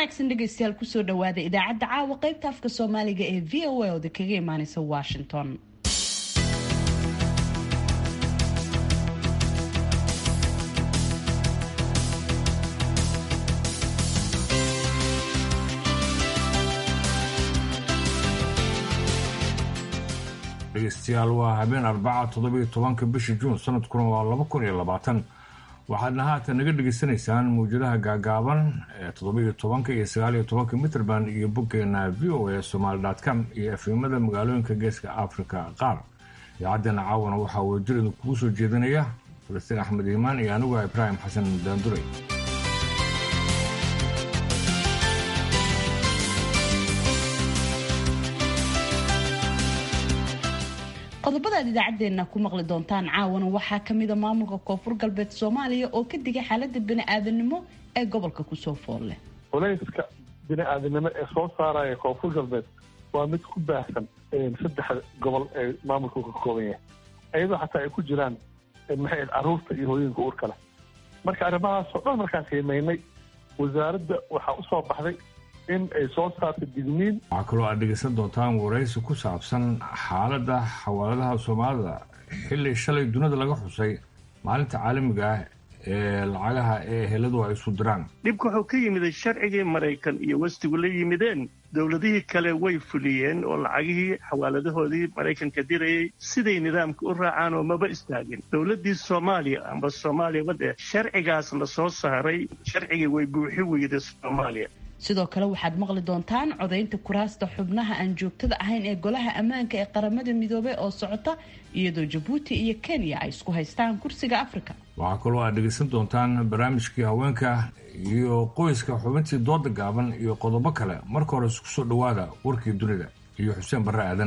wanaagsan dhegaystayaal kusoo dhawaada idaacadda caawa qaybta afka soomaaliga ee v o a ooda kaga imaaneysa washington dhegeystayaal waa habeen arbaca toddobiyo tobanka bisha juun sanadkuna waa laba kun iyo labaatan waxaadna haatan naga dhegaysanaysaan mawjadaha gaagaaban ee toddobiyo tobanka iyo sagaaliyo tobanka mitrband iyo boggeena v o a somaali com iyo efimada magaalooyinka geeska africa qaar idaacaddeenna caawana waxaa wadajirida kugu soo jeedinaya falastiin axmed iimaan iyo anigu ibraahim xasan daanduray qodobadaad idaacaddeenna ku maqli doontaan caawana waxaa kamida maamulka koonfur galbeed soomaaliya oo ka digay xaalada bini-aadanimo ee gobolka kusoo fool leh culayska bini-aadanimo ee soo saaraya koonfur galbeed waa mid ku baahsan saddexda gobol ee maamulku ka kooban yahay iyadoo xataa ay ku jiraan maxay caruurta iyo hooyinka uurka leh marka arrimahaasoo dhan markaan qiimeynay wasaaradda waxaa usoo baxday in ay soo saarto digniin waxaa kaloo aad dhegaysan doontaan waraysi ku saabsan xaaladda xawaaladaha soomaalida xilli shalay dunida laga xusay maalinta caalamiga ah ee lacagaha ee heladu ay isu diraan dhibka wuxuu ka yimiday sharcigii maraykan iyo westigu la yimideen dowladihii kale way fuliyeen oo lacagihii xawaaladahoodii maraykanka dirayay siday nidaamka u raacaan oo maba istaagin dowladdii soomaaliya amba soomaaliya wadde sharcigaas la soo saaray sharcigii way buuxi weyday soomaaliya sidoo kale waxaad maqli doontaan codaynta kuraasta xubnaha aan joogtada ahayn ee golaha ammaanka ee qaramada midoobey oo socota iyadoo jabuuti iyo kenya ay isku haystaan kursiga afrika waxaa kaloo aad dhegaysan doontaan barnaamijkii haweenka iyo qoyska xubintii dooda gaaban iyo qodobo kale marka hore isku soo dhowaada warkii dunida iyo xuseen barre aadan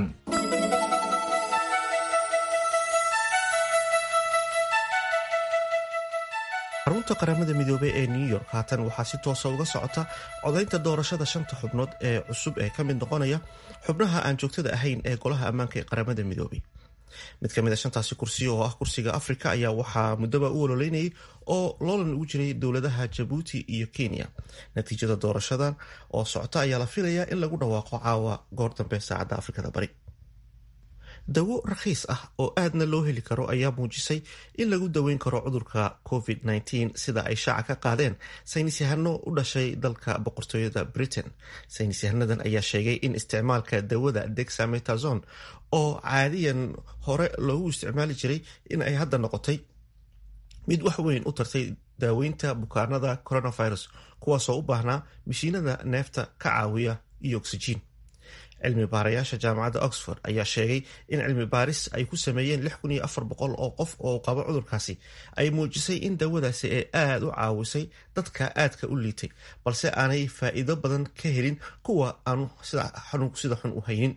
xarunta qaramada midoobey ee new york haatan waxaa si toosa uga socota codaynta doorashada shanta xubnood ee cusub ee ka mid noqonaya xubnaha aan joogtada ahayn ee golaha ammaanka ee qaramada midoobey mid ka mid a shantaasi kursi oo ah kursiga afrika ayaa waxaa muddoba u ololeynayay oo loolan ugu jiray dowladaha jabuuti iyo kenya natiijada doorashadan oo socota ayaa la filayaa in lagu dhawaaqo caawa goor dambe saacadda afrikada bari dawo rakhiis ah oo aadna loo heli karo ayaa muujisay in lagu daweyn karo cudurka covid-19 sida ay shaaca ka qaadeen saynis yahano u dhashay dalka boqortooyada britain saynis yahanadan ayaa sheegay in isticmaalka dawada dexametazon oo caadiyan hore loogu isticmaali jiray in ay hadda noqotay mid wax weyn u tartay daaweynta bukaanada coronavirus kuwaasoo u baahnaa mashiinada neefta ka caawiya iyo oksijiin cilmi baarayaasha jaamacadda oxford ayaa sheegay in cilmi baaris ay ku sameeyeen lix kun iyo afar boqol oo qof oo qabo cudurkaasi ay muujisay in dawadaasi ay aada u caawisay dadka aadka u liitay balse aanay faa'iido badan ka helin kuwa aanu xanuunku sida xun u haynin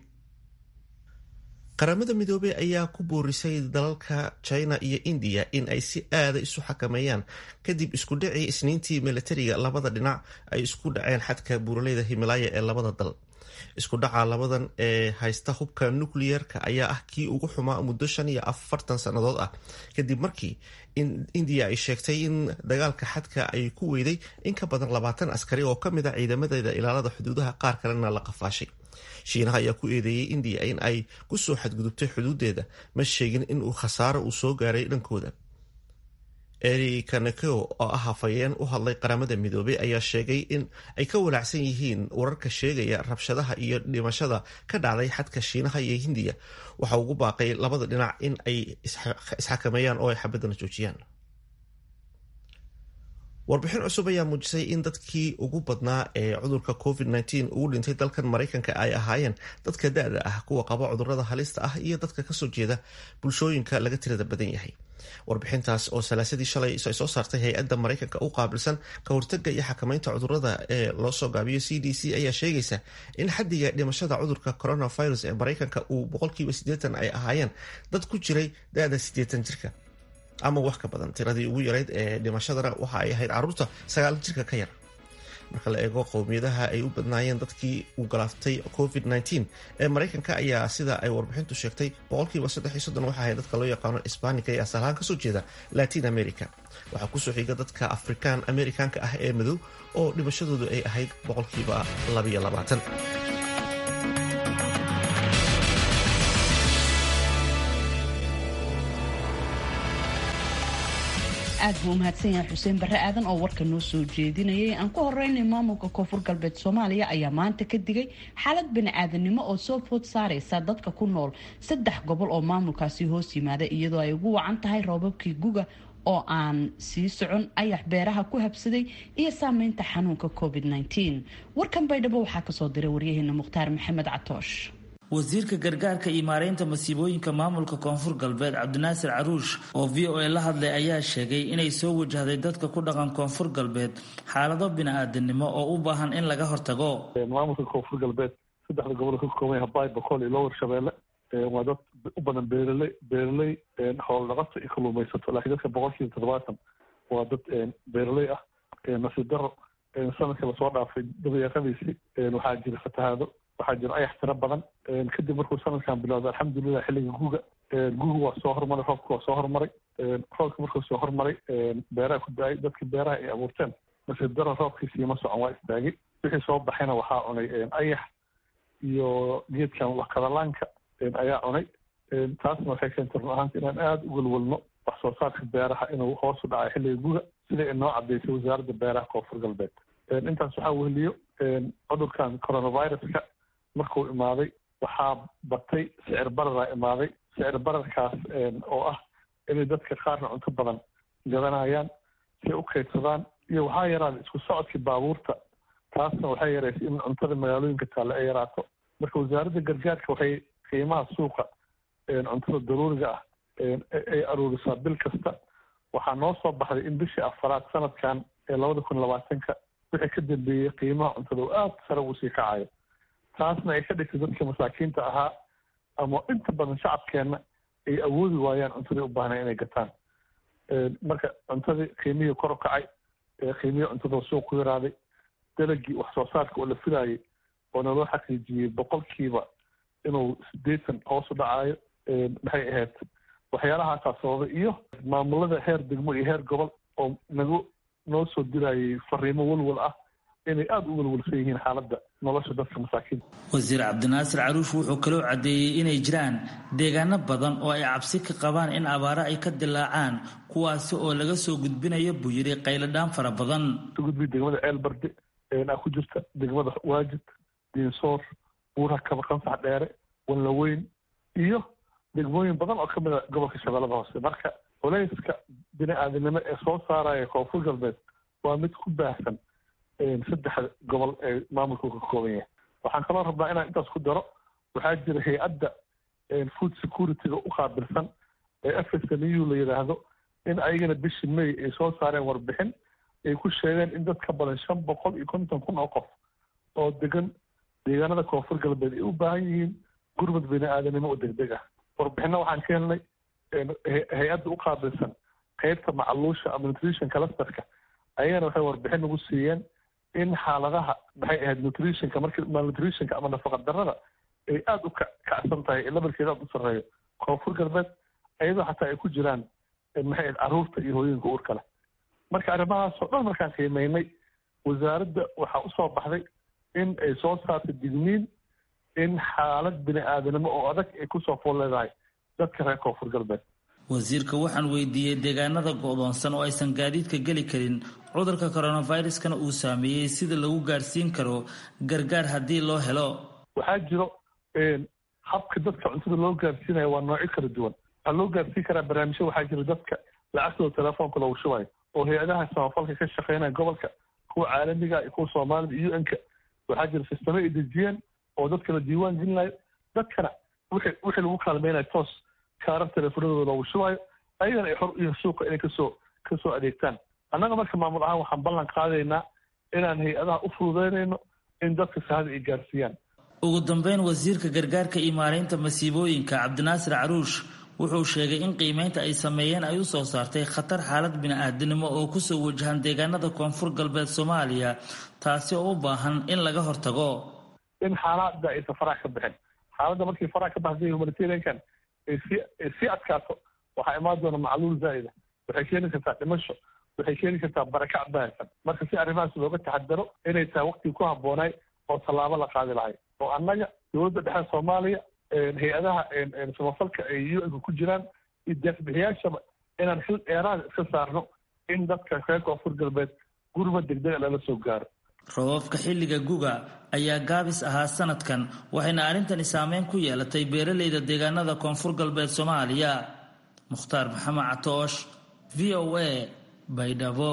qaramada midoobey ayaa ku boorisay dalalka china iyo indiya in ay si aada isu xakameeyaan kadib isku dhacii isniintii milatariga labada dhinac ay isku dhaceen xadka buuraleyda himalaaya ee labada dal isku dhaca labadan ee haysta hubka nukliyeerka ayaa ah kii ugu xumaa muddo shan iyo afartan sannadood ah kadib markii indiya ay sheegtay in dagaalka xadka ay ku weyday in ka badan labaatan askari oo kamid a ciidamadeeda ilaalada xuduudaha qaar kalena la qafaashay shiinaha ayaa ku eedeeyey indiya in ay kusoo xadgudubtay xuduudeeda ma sheegin in uu khasaaro uu soo gaaray dhankooda eri kaneko oo ah hafayeen u hadlay qaramada midoobey ayaa sheegay in ay ka walaacsan yihiin wararka sheegaya rabshadaha iyo dhimashada ka dhacday xadka shiinaha iyo hindiya waxa ugu baaqay labada dhinac in ay isxakameeyaan oo ay xabadana joojiyaan warbixin cusub ayaa muujisay in dadkii ugu badnaa ee cudurka covid-19 ugu dhintay dalkan maraykanka ay ahaayeen dadka da-da ah kuwa qaba cudurada halista ah iyo dadka kasoo jeeda bulshooyinka laga tirada badan yahay warbixintaas oo salaasadii shalay ay soo saartay hay-adda maraykanka u qaabilsan ka hortaga iyo xakamaynta cudurada ee loo soo gaabiyo c d c ayaa sheegaysa in xadiga dhimashada cudurka coronavirus ee maraykanka uu boqolkiiba siddeetan ay ahaayeen dad ku jiray da-da siddeetan jirka ama wax ka badan tiradii ugu yarayd ee dhimashadana waxa ay ahayd caruurta sagaal jirka ka yar marka la eego qowmiyadaha ay u badnaayeen dadkii uu galaaftay covid-19 ee maraykanka ayaa sida ay warbixintu sheegtay boqolkiiba saddex iyo soddon waxa ahay dadka loo yaqaano isbaanika ee asalahaan kasoo jeeda latin america waxaa kusoo xiga dadka afrikaan amerikaanka ah ee madow oo dhimashadoodu ay ahayd boqolkiiba labayo labaatan aad buu umahadsan yahay xuseen barre aadan oo warka noo soo jeedinayay aan ku horeynay maamulka koonfur galbeed soomaaliya ayaa maanta ka digay xaalad bani-aadamnimo oo soo food saareysa dadka ku nool saddex gobol oo maamulkaasi hoos yimaada iyadoo ay ugu wacan tahay roobabkii guga oo aan sii socon ayax beeraha ku habsaday iyo saameynta xanuunka covid-19 warkan baydhabo waxaa kasoo diray waryaheena mukhtaar maxamed catoosh wasiirka gargaarka iyo maareynta masiibooyinka maamulka koonfur galbeed cabdinaasir caruush oo v o a la hadlay ayaa sheegay inay soo wajahday dadka ku dhaqan koonfur galbeed xaalado bini-aadanimo oo u baahan in laga hortago maamulka koonfur galbeed saddexda gobol ka kooban habaay boqol iyo lower shabeelle waa dad u badan beeraley beeraley xoolo dhaqato iyo kaluumaysato laakiin dadka boqolkiiba toddobaatan waa dad beeraley ah nasiib daro sanadka lasoo dhaafay dabayaaqadiisi waxaa jira fatahaado waxaa jira ayax tiro badan kadib markuu sanadkan bilowday alxamdulilah xilliga guga guga waa soo hormaray roobka waa soo hormaray roobka markuu soo hormaray beeraha ku da-ay dadkii beeraha ay abuurteen nasiib daro roobkiisiima socon waa istaagay wixii soo baxayna waxaa cunay ayax iyo geedkan wakadalaanka ayaa cunay taasna waxay keentay run ahaanta inaan aada u welwelno wax soo saarka beeraha inuu hoos u dhacay xilliga guga sida inoo cadeysay wasaaradda beeraha koonfur galbeed intaas waxaa weheliyo cudurkan coronaviruska markuu imaaday waxaa batay sicir bararaa imaaday sicir bararkaas oo ah inay dadka qaarna cunto badan gadanayaan si u kaydsadaan iyo waxaa yaraaday isku socodkii baabuurta taasna waxay yareysay in cuntada magaalooyinka taalle ay yaraato marka wasaaradda gargaarka waxay qiimaha suuqa cuntada daruuriga ah ay aruurisaa bil kasta waxaa noo soo baxday in bishii afaraad sanadkan ee labada kun labaatanka wixii ka dambeeyey qiimaha cuntada oo aada sare uu sii kacayo taasna ay ka dhigtay dadka masaakiinta ahaa ama inta badan shacabkeenna ay awoodi waayaan cuntadii u baahnay inay gataan marka cuntadii qiimihii kor u kacay qiimihii cuntada suuq ku yaraaday dalagii wax soo saarka oo la filaayay oo naloo xaqiijiyey boqolkiiba inuu sideetan hoos u dhacaayo maxay ahayd waxyaalahaasaa sababay iyo maamulada heer degmo iyo heer gobol oo nagu noo soo dirayay fariimo walwal ah inay aada u walwalsan yihiin xaaladda nolosha dadka masaakiinta wasiir cabdinaasir caruush wuxuu kaloo caddeeyey inay jiraan deegaano badan oo ay cabsi ka qabaan in abaaro ay ka dilaacaan kuwaasi oo laga soo gudbinayo buu yidhi qayladhaan fara badan ka gudbiy degmada ceel barde aa ku jirta degmada waajid diinsoor buuraha kaba qansax dheere wanlaweyn iyo degmooyin badan oo kamid a gobolka shabeellada hoose marka culayska bini-aadamnimo ee soo saaraya koonfur galbeed waa mid ku baahsan saddexda gobol ee maamulka ka kooban yahay waxaan kaloo rabnaa inaan intaas ku daro waxaa jira hay-adda food security-ga u qaabilsan ee f s n u la yidhaahdo in ayagana bishii may ay soo saareen warbixin ay ku sheegeen in dad ka badan shan boqol iyo konton kun oo qof oo degan deegaanada koonfur galbeed ay u baahan yihiin gurmad bini-aadanimo oo degdeg ah warbixinna waxaan ka helnay hay-adda u qaabilsan qeybta macaluusha ama nutrition clusterka ayagana waxay warbixin nagu siiyeen in xaaladaha maxay ahayd nutritionka markii malnutritionka ama nafaqa darrada ay aada u kacsan tahay lebalkeeda aada u sarreeyo koonfur galbeed iyadoo xataa ay ku jiraan maxay ahayd carruurta iyo hooyinka uurka leh marka arrimahaasoo dhan markaan qiimeynay wasaaradda waxaa usoo baxday in ay soo saartay digniin in xaalad bini-aadanimo oo adag ay kusoo fool leedahay dadka reer koonfur galbeed wasiirka waxaan weydiiyey deegaanada go-doonsan oo aysan gaadiidka geli karin cudurka coronaviruskana uu saameeyey sida lagu gaadhsiin karo gargaar haddii loo helo waxaa jiro habka dadka cuntada loo gaarsiinaya waa noocyo kala duwan waxaa loo gaarsiin karaa barnaamijyo waxaa jira dadka lacagtooda telefoonka loogu shubayo oo hay-adaha samafalka ka shaqeynaya gobolka kuwa caalamiga iyo kuwa soomaalida u n-ka waxaa jira sistamo ay dejiyeen oo dadka la diiwaan gelinayo dadkana wixii wixii lagu kaalmeynayo toos kaarar teleefonadooda loogu shubayo ayagana ay xor iyo suuqa inay kasoo kasoo adeegtaan annaga marka maamul ahaan waxaan ballan qaadaynaa inaan hay-adaha u fududeynayno in dadka sahada ay gaarsiiyaan ugu dambeyn wasiirka gargaarka iyo maareynta masiibooyinka cabdinaasir caruush wuxuu sheegay in qiimeynta ay sameeyeen ay u soo saartay khatar xaalad bini-aadinimo oo kusoo wajahan deegaanada koonfur galbeed soomaaliya taasi oo u baahan in laga hortago in xaalada aysan farax ka bixin xaaladda markii farax ka baxday humanitariankan ay sii ay sii adkaato waxaa imaan doona macluul zaa'ida waxay keeni kartaa dhimasho waxay keeni kartaa barakac baahsan marka si arrimahaas looga taxadaro inay tahay waqtigii ku habboonay oo tallaabo la qaadi lahay oo annaga dowladda dhexe soomaaliya hay-adaha samafalka ay u-nka ku jiraan iyo deeqbixiyaashaba inaan xil dheeraada iska saarno in dadka reer koonfur galbeed gurba degdega lala soo gaaro roobabka xilliga guga ayaa gaabis ahaa sanadkan waxayna arrintani saameyn ku yeelatay beeraleyda deegaanada koonfur galbeed soomaaliya mukhtaar maxamed catoosh v o a baydhabo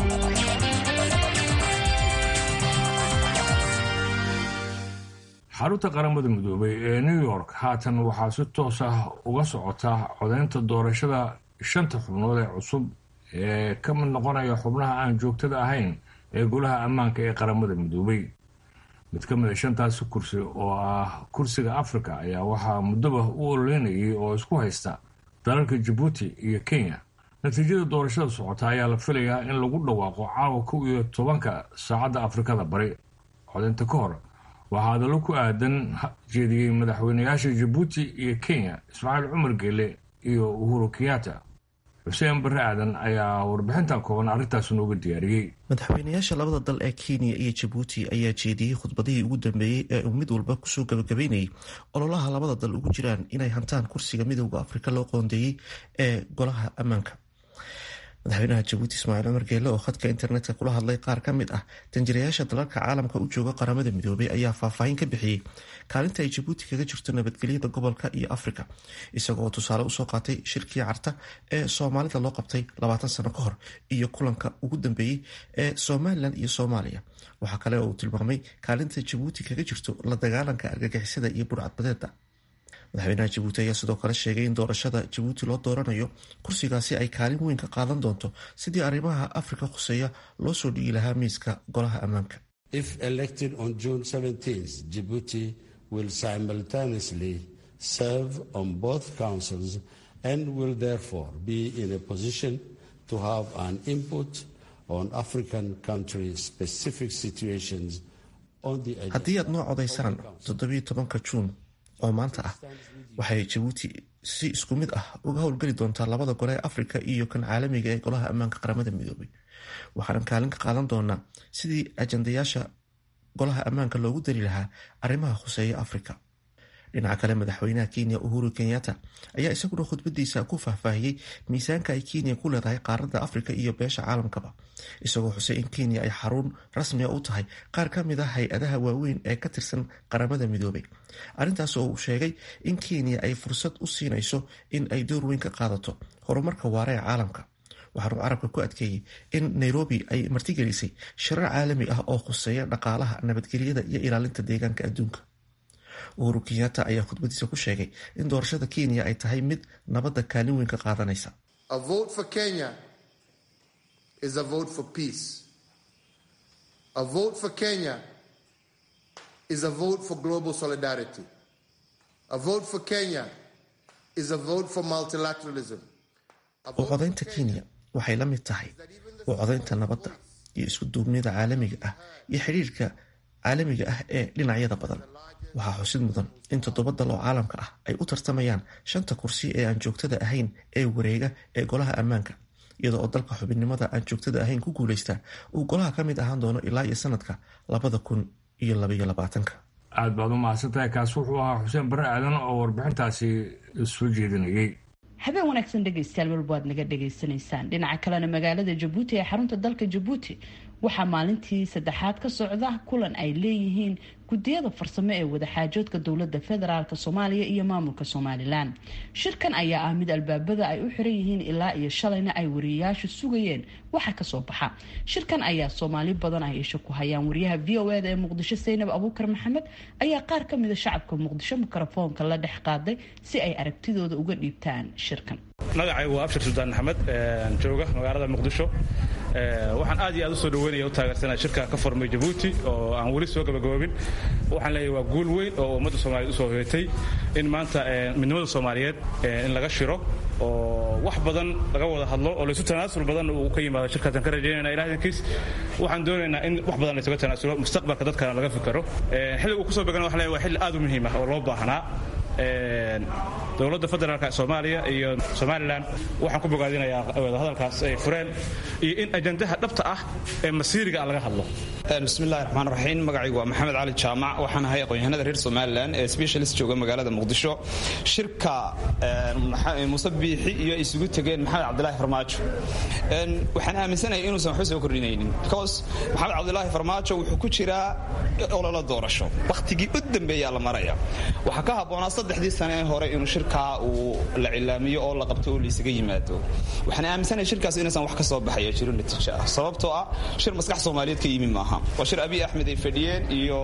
xarunta qaramada midoobay ee new york haatan waxaa si toos ah uga socota codeynta doorashada shanta xubnood ee cusub ee ka mid noqonaya xubnaha aan joogtada ahayn ee golaha ammaanka ee qaramada midoobay mid ka mid a shantaasi kursi oo ah kursiga africa ayaa waxaa muddoba u ololeynayay oo isku haysta dalalka jabuuti iyo kenya natiijada doorashada socota ayaa la filayaa in lagu dhawaaqo caawa kow iyo tobanka saacadda afrikada bari codeynta ka hor waxaa hadallo ku aadan jeediyey madaxweynayaasha jabuuti iyo kenya ismaaciil cumar geele iyo uhuru kenyatta xuseen barre aadan ayaa warbixintan kooban arrintaas nooga diyaariyey madaxweynayaasha labada dal ee kenya iyo jabuuti ayaa jeediyey khudbadihii ugu dambeeyey ee uu mid walba kusoo gabagabeynayay ololaha labada dal ugu jiraan inay hantaan kursiga midooda afrika loo qoondeeyey ee golaha ammaanka madaxweynaha jabuuti ismaaciil cumar geele oo khadka internetka kula hadlay qaar ka mid ah danjirayaasha dalalka caalamka u jooga qaramada midoobay ayaa faahfaahin ka bixiyey kaalinta ay jabuuti kaga jirto nabadgelyada gobolka iyo afrika isagoo tusaale usoo qaatay shirkii carta ee soomaalida loo qabtay labaatan sano ka hor iyo kulanka ugu dambeeyey ee somalilan iyo soomaaliya waxaa kale oo uu tilmaamay kaalinta jabuuti kaga jirto la dagaalanka argagixisada iyo burcadbadeeda madaxweynaha jabuuti ayaa sidoo kale sheegay in doorashada jabuuti loo dooranayo kursigaasi ay kaalin weyn ka qaadan doonto sidii arrimaha afrika khuseeya loo soo dhigi lahaa miiska golaha ammaanka if elected on june 17th djibouti will simultaneously serve on both councils and will therefore be in a position to have an input on african country specific situations on the haddii aad noo codaysaan toddobiyo tobanka juun oo maanta ah waxay jabuuti si isku mid ah uga howlgeli doontaa labada gole ee afrika iyo kan caalamiga ee golaha ammaanka qaramada midoobay waxaanan kaalin ka qaadan doonaa sidii ajandayaasha golaha ammaanka loogu dari lahaa arrimaha khuseeya afrika dhinaca kale madaxweynaha kenya uhuru kenyatta ayaa isaguna khudbadiisa ku faahfaahiyey miisaanka ay kenya ku leedahay qaaradda afrika iyo beesha caalamkaba isagoo xusay in kenya ay xarun rasmiga u tahay qaar ka mid a hay-adaha waaweyn ee ka tirsan qaramada midoobay arrintaas oo uu sheegay in kenya ay fursad u siinayso in ay door weyn ka qaadato horumarka waara ee caalamka waxaanu carabka ku adkeeyey in nairobi ay martigelisay shirar caalami ah oo khuseeya dhaqaalaha nabadgelyada iyo ilaalinta deegaanka adduunka uhuru kenyatta ayaa khudbadiisa ku sheegay in doorashada kenya ay tahay mid nabadda kaalin weyn ka qaadanaysa u codaynta kenya waxay la mid tahay u codaynta nabadda iyo isku duubnida caalamiga ah iyo xidhiirka caalamiga ah ee dhinacyada badan waxaa xusid mudan in toddoba dal oo caalamka ah ay u tartamayaan shanta kursi ee aan joogtada ahayn ee wareega ee golaha ammaanka iyada oo dalka xubinnimada aan joogtada ahayn ku guulaystaa uu golaha ka mid ahaan doono ilaa iyo sanadka labada kun iyo labaiyo labaatanka aad baad u mahadsantahay kaas wuxuu ahaa xuseen barre aadan oo warbixintaasi soo jeedinayay habeen wanaagsan dhegaystayaal walba waad naga dhagaysanaysaan dhinaca kalena magaalada jabuuti ee xarunta dalka jabuuti waxaa maalintii saddexaad ka socda kulan ay leeyihiin gudiyada farsamo ee wadaxaajoodka dowlada federaalk soomaaliya iyo maamulka somalilan shirkan ayaa ah mid albaabada ay u xiran yihiin ilaa iyo shalayna ay wariyayaashu sugayeen waxa kasoo baxa shirkan ayaa soomaali badan ay isha ku hayaan wariyaha v o eda ee muqdisho saynab abuukar maxamed ayaa qaar kamida shacabka muqdisho mikrofoonka la dhex qaaday si ay aragtidooda uga dhiibtaan shirkan magacaygu waa abshir suldaan axmed jooga magaalada muqdisho waxaan aad iyo aad u soo dhaweynaya u taageersanaya shirka ka furmay jabuuti oo aan weli soo gabagaboobin waxaan leeyahay waa guul weyn oo ummadda soomaaliyeed usoo hoyatay in maanta midnimada soomaaliyeed in laga shiro oo wax badan laga wada hadlo oo laysu tanaasul badan uu ka yimaado shirkaasaan ka rajaynayna ilaah idankiis waxaan doonaynaa in wax badan laysuga tanaasulo mustaqbalka dadkana laga fikero xilliga uu kusoo began waxaan leeyahay waa xilli aad u muhiim ah oo loo baahnaa dowladda federaalk soomaaliya iyo somalilan waxaan ku bogaadinayaa hadalkaas ay fureen iyo in ajandaha dhabta ah ee masiiriga laga hadlo bismillahi raxmaan raxiim magacaygu waa maxamed cali jaamac waxaan ahay aqoon-yahanada reer somalilan ee specialist jooga magaalada muqdisho shirka muuse biixi iyo isugu tegeen maxamed cabdilaahi farmaajo waxaan aaminsanahay inuusan waxba soo kordhinaynin because maxamed cabdilaahi farmaajo wuxuu ku jiraa ololo doorasho wakhtigii u dambeeyaa la maraya waxaa ka habboonaa saddexdii sane ee hore inuu shirkaa uu la cilaamiyo oo la qabto oo laysaga yimaado waxaan aaminsanahay shirkaas inaysan wax ka soo baxaya jiro natiijo ah sababtoo ah shir maskax soomaaliyeed ka yimi maaha waa shir abiy axmed ay fadhiyeen iyo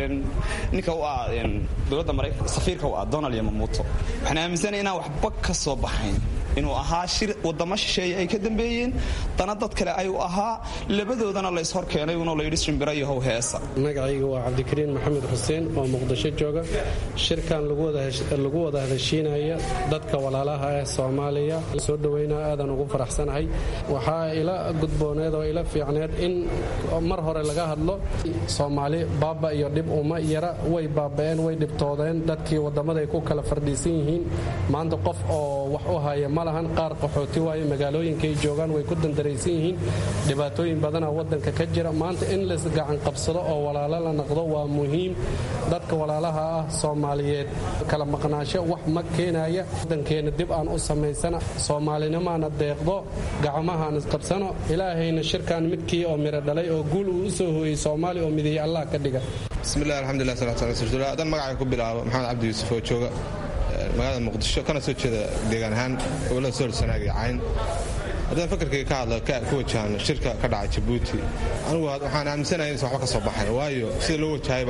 ninka u ah dowladda maraykanka safiirka u ah donald yamamuuto waxaan aaminsanahay inaan waxba ka soo baxayn inuu ahaa shir wadamo shisheeye ay ka dambeeyeen dana dad kale ayuu ahaa labadoodana la ishor keenay unoo layidhi shimbira iyo how heesa magacayga waa cabdikariin maxamed xuseen oo muqdisho jooga shirkan lagu wada hadashiinaya dadka walaalaha ah soomaaliya soo dhoweynaa aadan ugu faraxsanahay waxaa ila gudbooneed oo ila fiicneed in mar hore laga hadlo soomaali baaba iyo dhib uma yara way baaba'een way dhibtoodeen dadkii wadammaday ku kala fardhiisan yihiin maanta qof oo wax u haya ma lahan qaar qaxooti waaye magaalooyinkaay joogaan way ku dandaraysan yihiin dhibaatooyin badana wadanka ka jira maanta in lays gacan qabsado oo walaalo la naqdo waa muhiim dadka walaalaha ah soomaaliyeed kala maqnaasho wax ma keenaya wadankeenna dib aan u samaysana soomaalinimaana deeqdo gacmahaan isqabsano ilaahayna shirkan midkii oo miro dhalay oo guul uu u soo hooyey soomaaliya oo mideeyey allah ka dhiga bismillahi alxamdulilah salatu ala rasuulillah haddaan magacay ku bilaabo maxamed cabdi yuusuf oo jooga magaalada muqdisho kana soo jeeda deegaan ahaan gobolada sool sanaag iyo cayn haddaan fakarkayga ka hadla ku wajahan shirka ka dhacay jabuuti anigu waxaan aaminsanahay inuusan waxba ka soo baxayn waayo sida loo wajahayba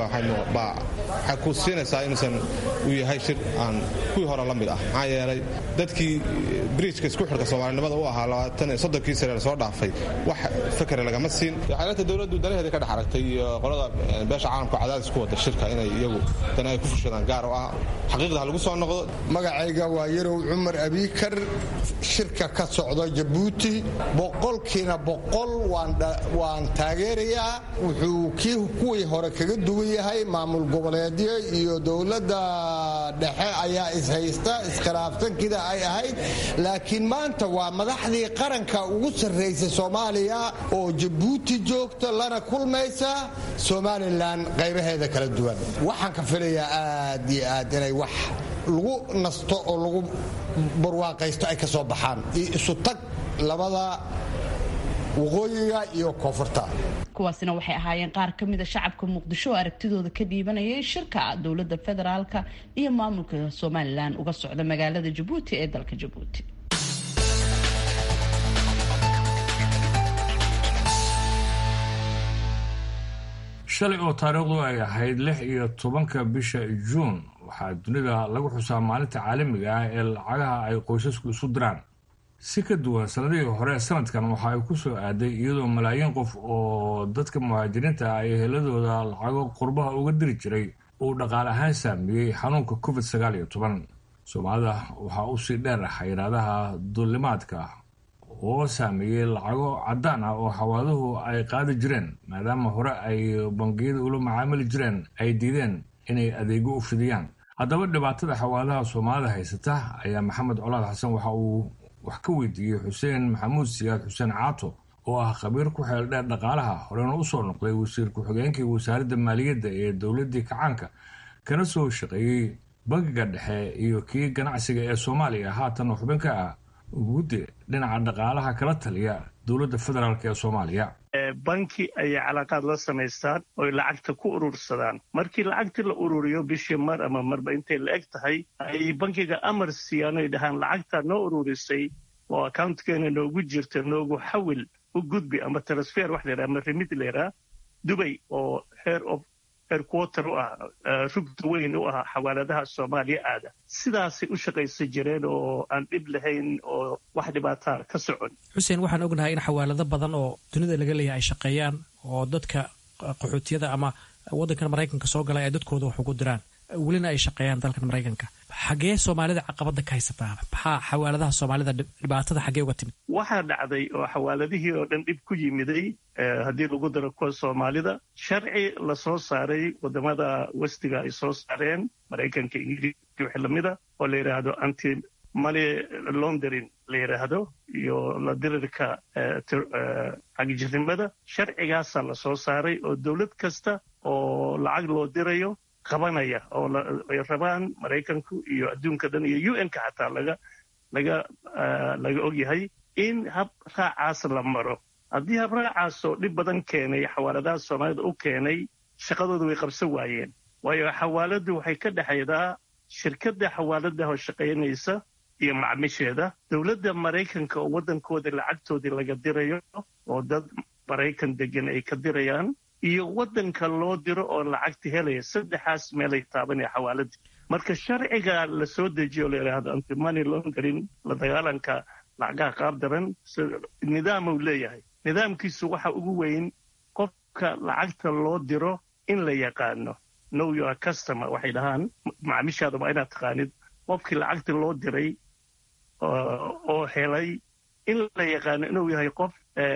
waxay ku siinaysaa inuusan uu yahay shir aan kuwii hore la mid ah maxaa yeelay dadkii bridjka isku xidhka soomaalinimada u ahaa labaatan iyo soddonkii sane soo dhaafay wax fakere lagama siin xeelata dowladdu danaheeda ka dhex aragtay iyo qolada beesha caalamka cadaadis ku wada shirka inay iyagu dana ay ku fushadaan gaar oo ah xaqiiqda ha lagu soo noqdo magacayga waa yarow cumar abiikar shirka ka socda jabuuti boqolkiina boqol waan taageerayaa wuxuu kii kuwii hore kaga duwan yahay maamul goboleedyo iyo dowladda dhexe ayaa ishaysta iskhilaafsankida ay ahayd laakiin maanta waa madaxdii qaranka ugu sarraysa soomaaliya oo jabuuti joogta lana kulmaysa somalilan qaybaheeda kala duwan waxaan ka filayaa aad iyo aad inay wax lagu nasto oo lagu barwaaqaysto ay ka soo baxaan iyo isu tag labada waqooyiga iyo koonfurta kuwaasina waxay ahaayeen qaar ka mida shacabka muqdisho oo aragtidooda ka dhiibanayay shirka dowladda federaalka iyo maamulka somalilan uga socda magaalada jabuuti ee dalka jabuuti shalay oo taariikhdu ay ahayd lix iyo tobanka bisha juun waxaa dunida lagu xusaa maalinta caalamiga ah ee lacagaha ay qoysasku isu diraan si ka duwan sanadihii hore sanadkan waxa ay ku soo aaday iyadoo malaayiin qof oo dadka muhaajiriinta ah ay heladooda lacago qurbaha uga diri jiray uu dhaqaale ahaan saameeyey xanuunka covid sagaal iyo toban soomaalida waxaa usii dheer xayiraadaha duulimaadka oo saameeyey lacago caddaan ah oo xawaaduhu ay qaadi jireen maadaama hore ay bangiyada ula macaamili jireen ay diideen inay adeego u fidiyaan haddaba dhibaatada xawaadaha soomaalida haysata ayaa maxamed colaad xasan waxa uu wax ka weydiiyey xuseen maxamuud siyaad xuseen caato oo ah khabiir ku xeel dheer dhaqaalaha horena usoo noqday wasiir ku-xigeenkii wasaaradda maaliyadda ee dowladdii kacaanka kana soo shaqeeyey bangiga dhexe iyo kii ganacsiga ee soomaaliya haatan xubin ka ah guddi dhinaca dhaqaalaha kala taliya dowladda federaalk ee soomaaliya banki ayay calaaqaad la samaystaan oy lacagta ku urursadaan markii lacagtii la ururiyo bishii mar ama marba intay la eg tahay ay bankiga amar siiyaan oy dhahaan lacagtaa noo ururisay oo accountkeenna noogu jirta noogu xawil u gudbi ama transfer wax laydhaha ama remid laydhaha dubay oo heer of erquater u ah rugta weyn u ah xawaaladaha soomaaliya aada sidaasay u shaqaysan jireen oo aan dhib lahayn oo wax dhibaataa ka socon xuseen waxaan ognahay in xawaalado badan oo dunida laga leeyahay ay shaqeeyaan oo dadka qaxootiyada ama waddankan maraykanka soo galay ay dadkooda wax ugu diraan welina ay shaqeeyaan dalkan maraykanka xagee soomaalida caqabada ka haysataa maxaa xawaaladaha soomaalida dhibaatada xagee uga timid waxaa dhacday oo xawaaladihii oo dhan dhib ku yimiday haddii lagu daro kuwa soomaalida sharci la soo saaray wadamada westiga ay soo saareen maraykanka ingiriiska wixii lamida oo la yidhaahdo anti money laundering la yidhaahdo iyo la dirirka xagijirnimada sharcigaasaa la soo saaray oo dowlad kasta oo lacag loo dirayo qabanaya oo ay rabaan maraykanku iyo adduunka dhan iyo u n-ka xataa laga laga laga ogyahay in hab raacaas la maro haddii hab raacaasoo dhib badan keenay xawaaladaha soomaalida u keenay shaqadooda way qabsan waayeen waayo xawaaladdu waxay ka dhexaydaa shirkadda xawaaladaha oo shaqaynaysa iyo macmisheeda dowladda maraykanka oo waddankooda lacagtoodii laga dirayo oo dad maraykan degan ay ka dirayaan iyo waddanka loo diro oo lacagta helaya saddexaas meelay taabanaya xawaaladii marka sharciga la soo dejiyo la yidhaahdo antimoney laundering la dagaalanka lacagaha qaab daran nidaam uu leeyahay nidaamkiisu waxa ugu weyn qofka lacagta loo diro in la yaqaano know your customer waxay dhahaan macmishaada waa inaad taqaanid qofkii lacagta loo diray oo helay in la yaqaano inuu yahay qof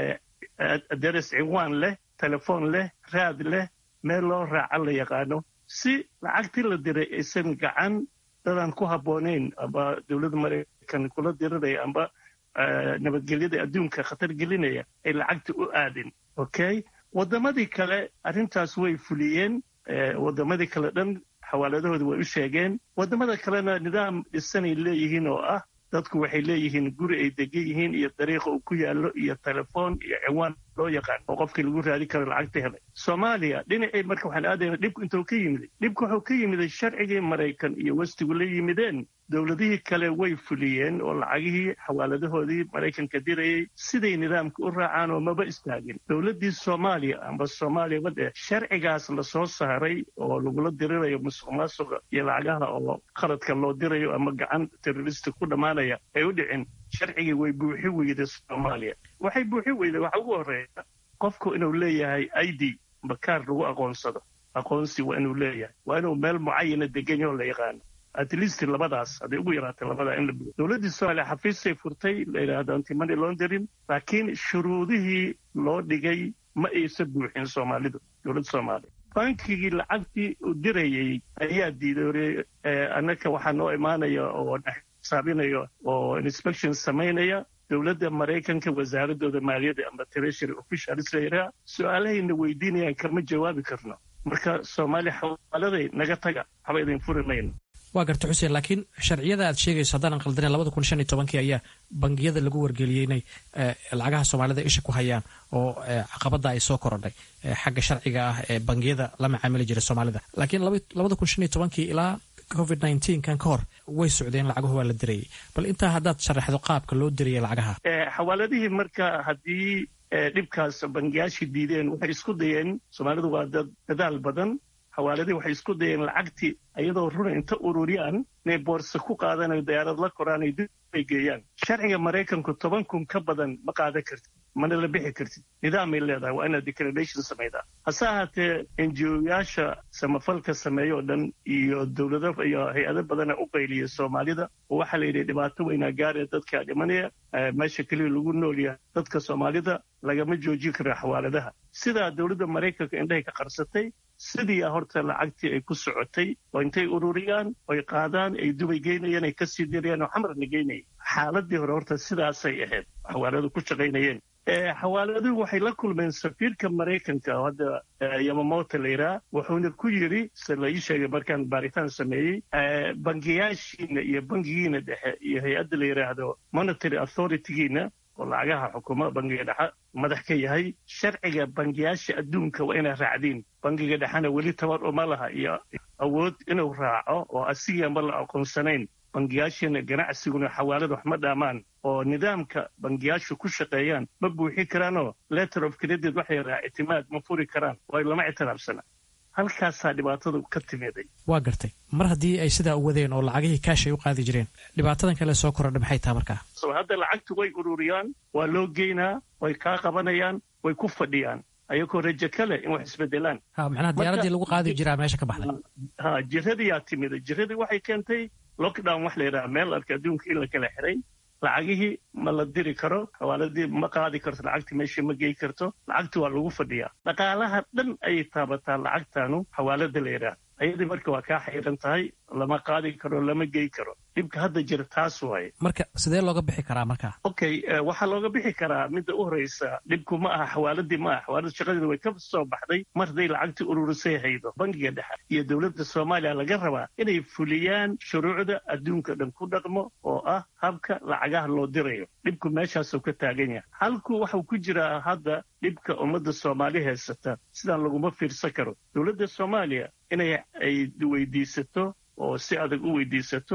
aderes ciwaan leh telefoon leh raad leh meel loo raaca la yaqaano si lacagtii la diray aysan gacan dadaan ku habboonayn amba dowladda maraykan kula diriraya amba nabadgelyada adduunka khatar gelinaya ay lacagta u aadin okay waddamadii kale arrintaas way fuliyeen waddamadii kale dhan xawaaladahooda way u sheegeen waddamada kalena nidaam dhisanay leeyihiin oo ah dadku waxay leeyihiin guri ay degan yihiin iyo dariiqa uu ku yaallo iyo telefoon iyo ciwaan loo yaqaan oo qofkii lagu raadi karo lacagta helay soomaaliya dhinacii marka waxaan aadayna dhibku intuu ka yimiday dhibku wuxuu ka yimiday sharcigii maraykan iyo westigu la yimideen dowladihii kale way fuliyeen oo lacagihii xawaaladahoodii maraykanka dirayay siday nidaamka u raacaan oo maba istaagin dowladdii soomaaliya amba soomaaliya badhe sharcigaas la soo saaray oo lagula dirirayo musuq maasuqa iyo lacagaha oo qaladka loo dirayo ama gacan terrorista ku dhammaanaya ay u dhicin sharcigii way buuxi weyday soomaaliya waxay buuxi weyday waxa ugu horreeya qofku inuu leeyahay i d bakaar lagu aqoonsado aqoonsi waa inuu leeyahay waa inuu meel mucayana degan yahoo la yaqaano at least labadaas hadday ugu yaraatay labadaa in la buuxiyo dowladdii soomaaliya xafiisay furtay la yidhaahdo antimoney laundering laakiin shuruudihii loo dhigay ma aysa buuxin soomaalidu dowladda soomaaliya bankigii lacagtii uu dirayay ayaa diiday annaka waxaa noo imaanaya oo xisaabinaya oo inspection samaynaya dowladda maraykanka wasaaradooda maaliyadda amba treasury officials layidhaha su-aalahayna weydiinayaan kama jawaabi karno marka soomaaliya xawaaladay naga taga waxba idin furi mayno waa garta xuseen laakiin sharciyada aad sheegayso haddaanan qaldanen labada kun shan iyo tobankii ayaa bangiyada lagu wargeliyey inay lacagaha soomaalida isha ku hayaan oo caqabada ay soo korodhay xagga sharciga ah ee bangiyada la macaamili jiray soomaalida laakiin labada kun shan iyo tobankii ilaa covid nneteen kan ka hor way socdeen lacaguhu waa la dirayay bal intaa haddaad sharaxdo qaabka loo dirayay lacagaha xawaaladihii marka haddii dhibkaas bangiyaashii diideen waxay isku dayeen soomaalidu waa dad dadaal badan xawaaladii waxay isku dayeen lacagtii iyadoo runa inta ururiyaan inay boorsa ku qaadanayo dayaarad la koraan ay dib ay geeyaan sharciga maraykanku toban kun ka badan ma qaadan kartid mana la bixi kartid nidaamay leedahay waa inaad declaration samaydaa hase ahaatee enjiyoyaasha samafalka sameeya oo dhan iyo dowlado iyo hay-ado badana u qayliya soomaalida oo waxaa la yidhi dhibaato weynaa gaaraya dadkaa dhimanaya meesha keliya lagu nool yahay dadka soomaalida lagama joojin karo xawaaladaha sidaa dowladda maraykanka indhahay ka qarsatay sidii horta lacagtii ay ku socotay oo intay ururiyaan oy qaadaan ay dubay geynayeen ay kasii dirayaan oo xamarna geynayeen xaaladii hore horta sidaasay ahayd xawaaladu ku shaqaynayeen xawaaladuhu waxay la kulmeen safiirka maraykanka oo hadda yamamoto layidhaha wuxuuna ku yidhi se la ii sheegay markaan baaritaan sameeyey bangiyaashiina iyo bangigiina dhexe iyo hay-adda la yidhaahdo monitary authoritygiina oo lacagaha xukuma bangiga dhexe madax ka yahay sharciga bangiyaasha adduunka waa inay raacdiin bangiga dhexena weli tabar uma laha iyo awood inuu raaco oo asigaanba la aqoonsanayn bangiyaashina ganacsiguna xawaalada wax ma dhaamaan oo nidaamka bangiyaashu ku shaqeeyaan ma buuxin karaanoo letter of credit waxay raa ictimaad ma furi karaan waayo lama ictiraafsana halkaasaa dhibaatadu ka timiday waa gartay mar haddii ay sidaa u wadeen oo lacagihii kaash ay u qaadi jireen dhibaatadan kale soo korodha maxay taha markaa so hadda lacagtu way ururiyaan waa loo geynaa way kaa qabanayaan way ku fadhiyaan ayagoo rajo kale in wax isbedelaan ha macnaha diyaaradii lagu qaadi jiraa meesha ka baxday ha jiradiyaa timida jiradii waxay keentay lockdown wax la yidhaha meel arka adduunka in la kala xiray lacagihii ma la diri karo xawaaladii ma qaadi karto lacagtii meeshii ma gey karto lacagti waa lagu fadhiyaa dhaqaalaha dhan ayay taabataa lacagtaanu xawaalada la yidhaah ayadii marka waa kaa xayran tahay lama qaadi karo lama gey karo dhibka hadda jira taas waaye marka sidee looga bixi karaa markaa okay waxaa looga bixi karaa midda u horeysa dhibku ma aha xawaaladii ma aha xawaalada shaqadeeda way ka soo baxday mar hadday lacagtii ururisay haydo bangiga dhexe iyo dowladda soomaaliya laga rabaa inay fuliyaan shuruucda adduunka dhan ku dhaqmo oo ah habka lacagaha loo dirayo dhibku meeshaasuu ka taagan yahay halku waxuu ku jiraa hadda dhibka ummadda soomaali haysata sidaan laguma fiirsan karo dowladda soomaaliya inay ay weydiisato oo si adag u weydiisato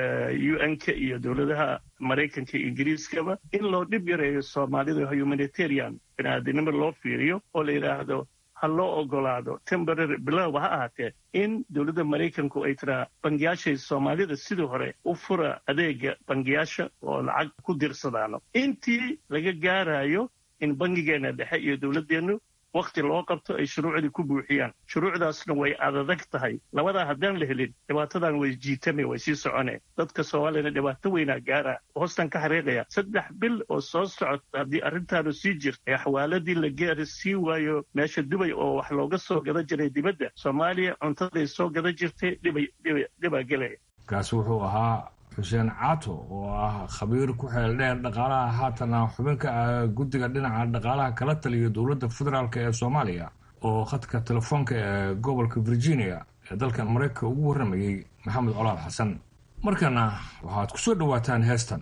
u n-ka iyo dowladaha maraykanka iyo ingiriiskaba in loo dhib yareeyo soomaalida humanitarian biniaadinimo loo fiiriyo oo la yidhaahdo ha loo ogolaado temporary bilowba ha ahaatee in dowladda maraykanku ay tiraa bangiyaashay soomaalida sidii hore u fura adeega bangiyaasha oo lacag ku dirsadaano intii laga gaarayo in bangigeena dhexe iyo dowladdeennu wakti loo qabto ay shuruucdii ku buuxiyaan shuruucdaasna way adadag tahay labadaa haddaan la helin dhibaatadan way jiitame way sii socone dadka soomaaliyana dhibaato weynaa gaara hoostan ka xariiqaya saddex bil oo soo socota haddii arrintaanu sii jirta ee xawaaladii la gaari sii waayo meesha dubay oo wax looga soo gada jiray dibadda soomaaliya cuntaday soo gada jirtay dhibaa gelaya kaasi wuxuu ahaa xuseen caato oo ah khabiir ku xeel dheer dhaqaalaha haatana xubinka ah guddiga dhinaca dhaqaalaha kala taliya dowladda federaalk ee soomaaliya oo khadka telefoonka ee gobolka virginia ee dalkan maraykanka ugu warramayey maxamed colaad xasan markana waxaad ku soo dhowaataan heestan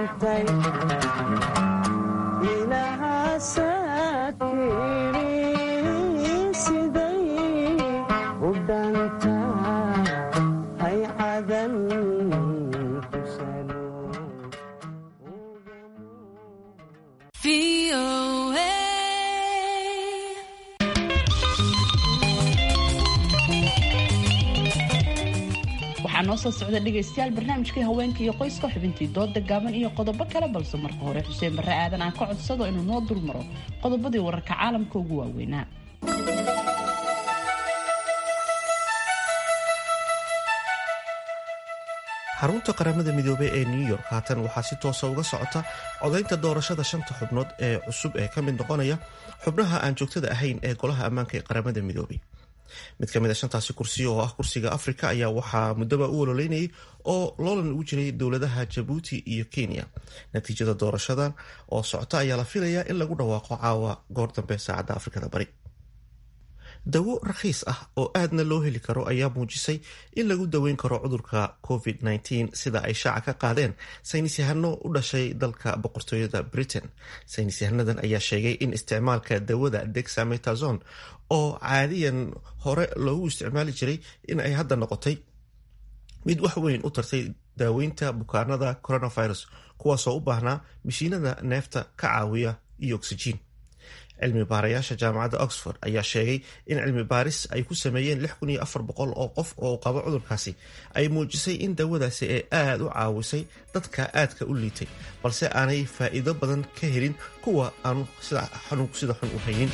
waxaa noo soo socda dhegaystayaal barnaamijkii haweenka iyo qoyska xubintii dooda gaaban iyo qodobo kale balse marka hore xuseen barre aadan aan ka codsado inuu noo dulmaro qodobadii wararka caalamka ugu waaweynaa xarunta qaramada midoobey ee new york haatan waxaa si toosa uga socota codaynta doorashada shanta xubnood ee cusub ee ka mid noqonaya xubnaha aan joogtada ahayn ee golaha ammaanka ee qaramada midoobey mid ka mid a shantaasi kursi oo ah kursiga afrika ayaa waxaa muddaba u ololeynayay oo loolan ugu jiray dowladaha jabuuti iyo kenya natiijada doorashadan oo socota ayaa la filayaa in lagu dhawaaqo caawa goor dambe saacadda afrikada bari dawo rakhiis ah oo aadna loo heli karo ayaa muujisay in lagu daweyn karo cudurka covid-19 sida ay shaaca ka qaadeen saynis yahano u dhashay dalka boqortooyada britain saynis yahanadan ayaa sheegay in isticmaalka dawada dexametazon oo caadiyan hore loogu isticmaali jiray in ay hadda noqotay mid wax weyn u tartay daaweynta bukaanada coronavirus kuwaasoo u baahnaa mishiinada neefta ka caawiya iyo oksijiin cilmi baarayaasha jaamacadda oxford ayaa sheegay in cilmi baaris ay ku sameeyeen oo qof oo qabo cudurkaasi ay muujisay in dawadaasi ay aada u caawisay dadka aadka u liitay balse aanay faa'iido badan ka helin kuwa aanu xanuunku sida xun u haynin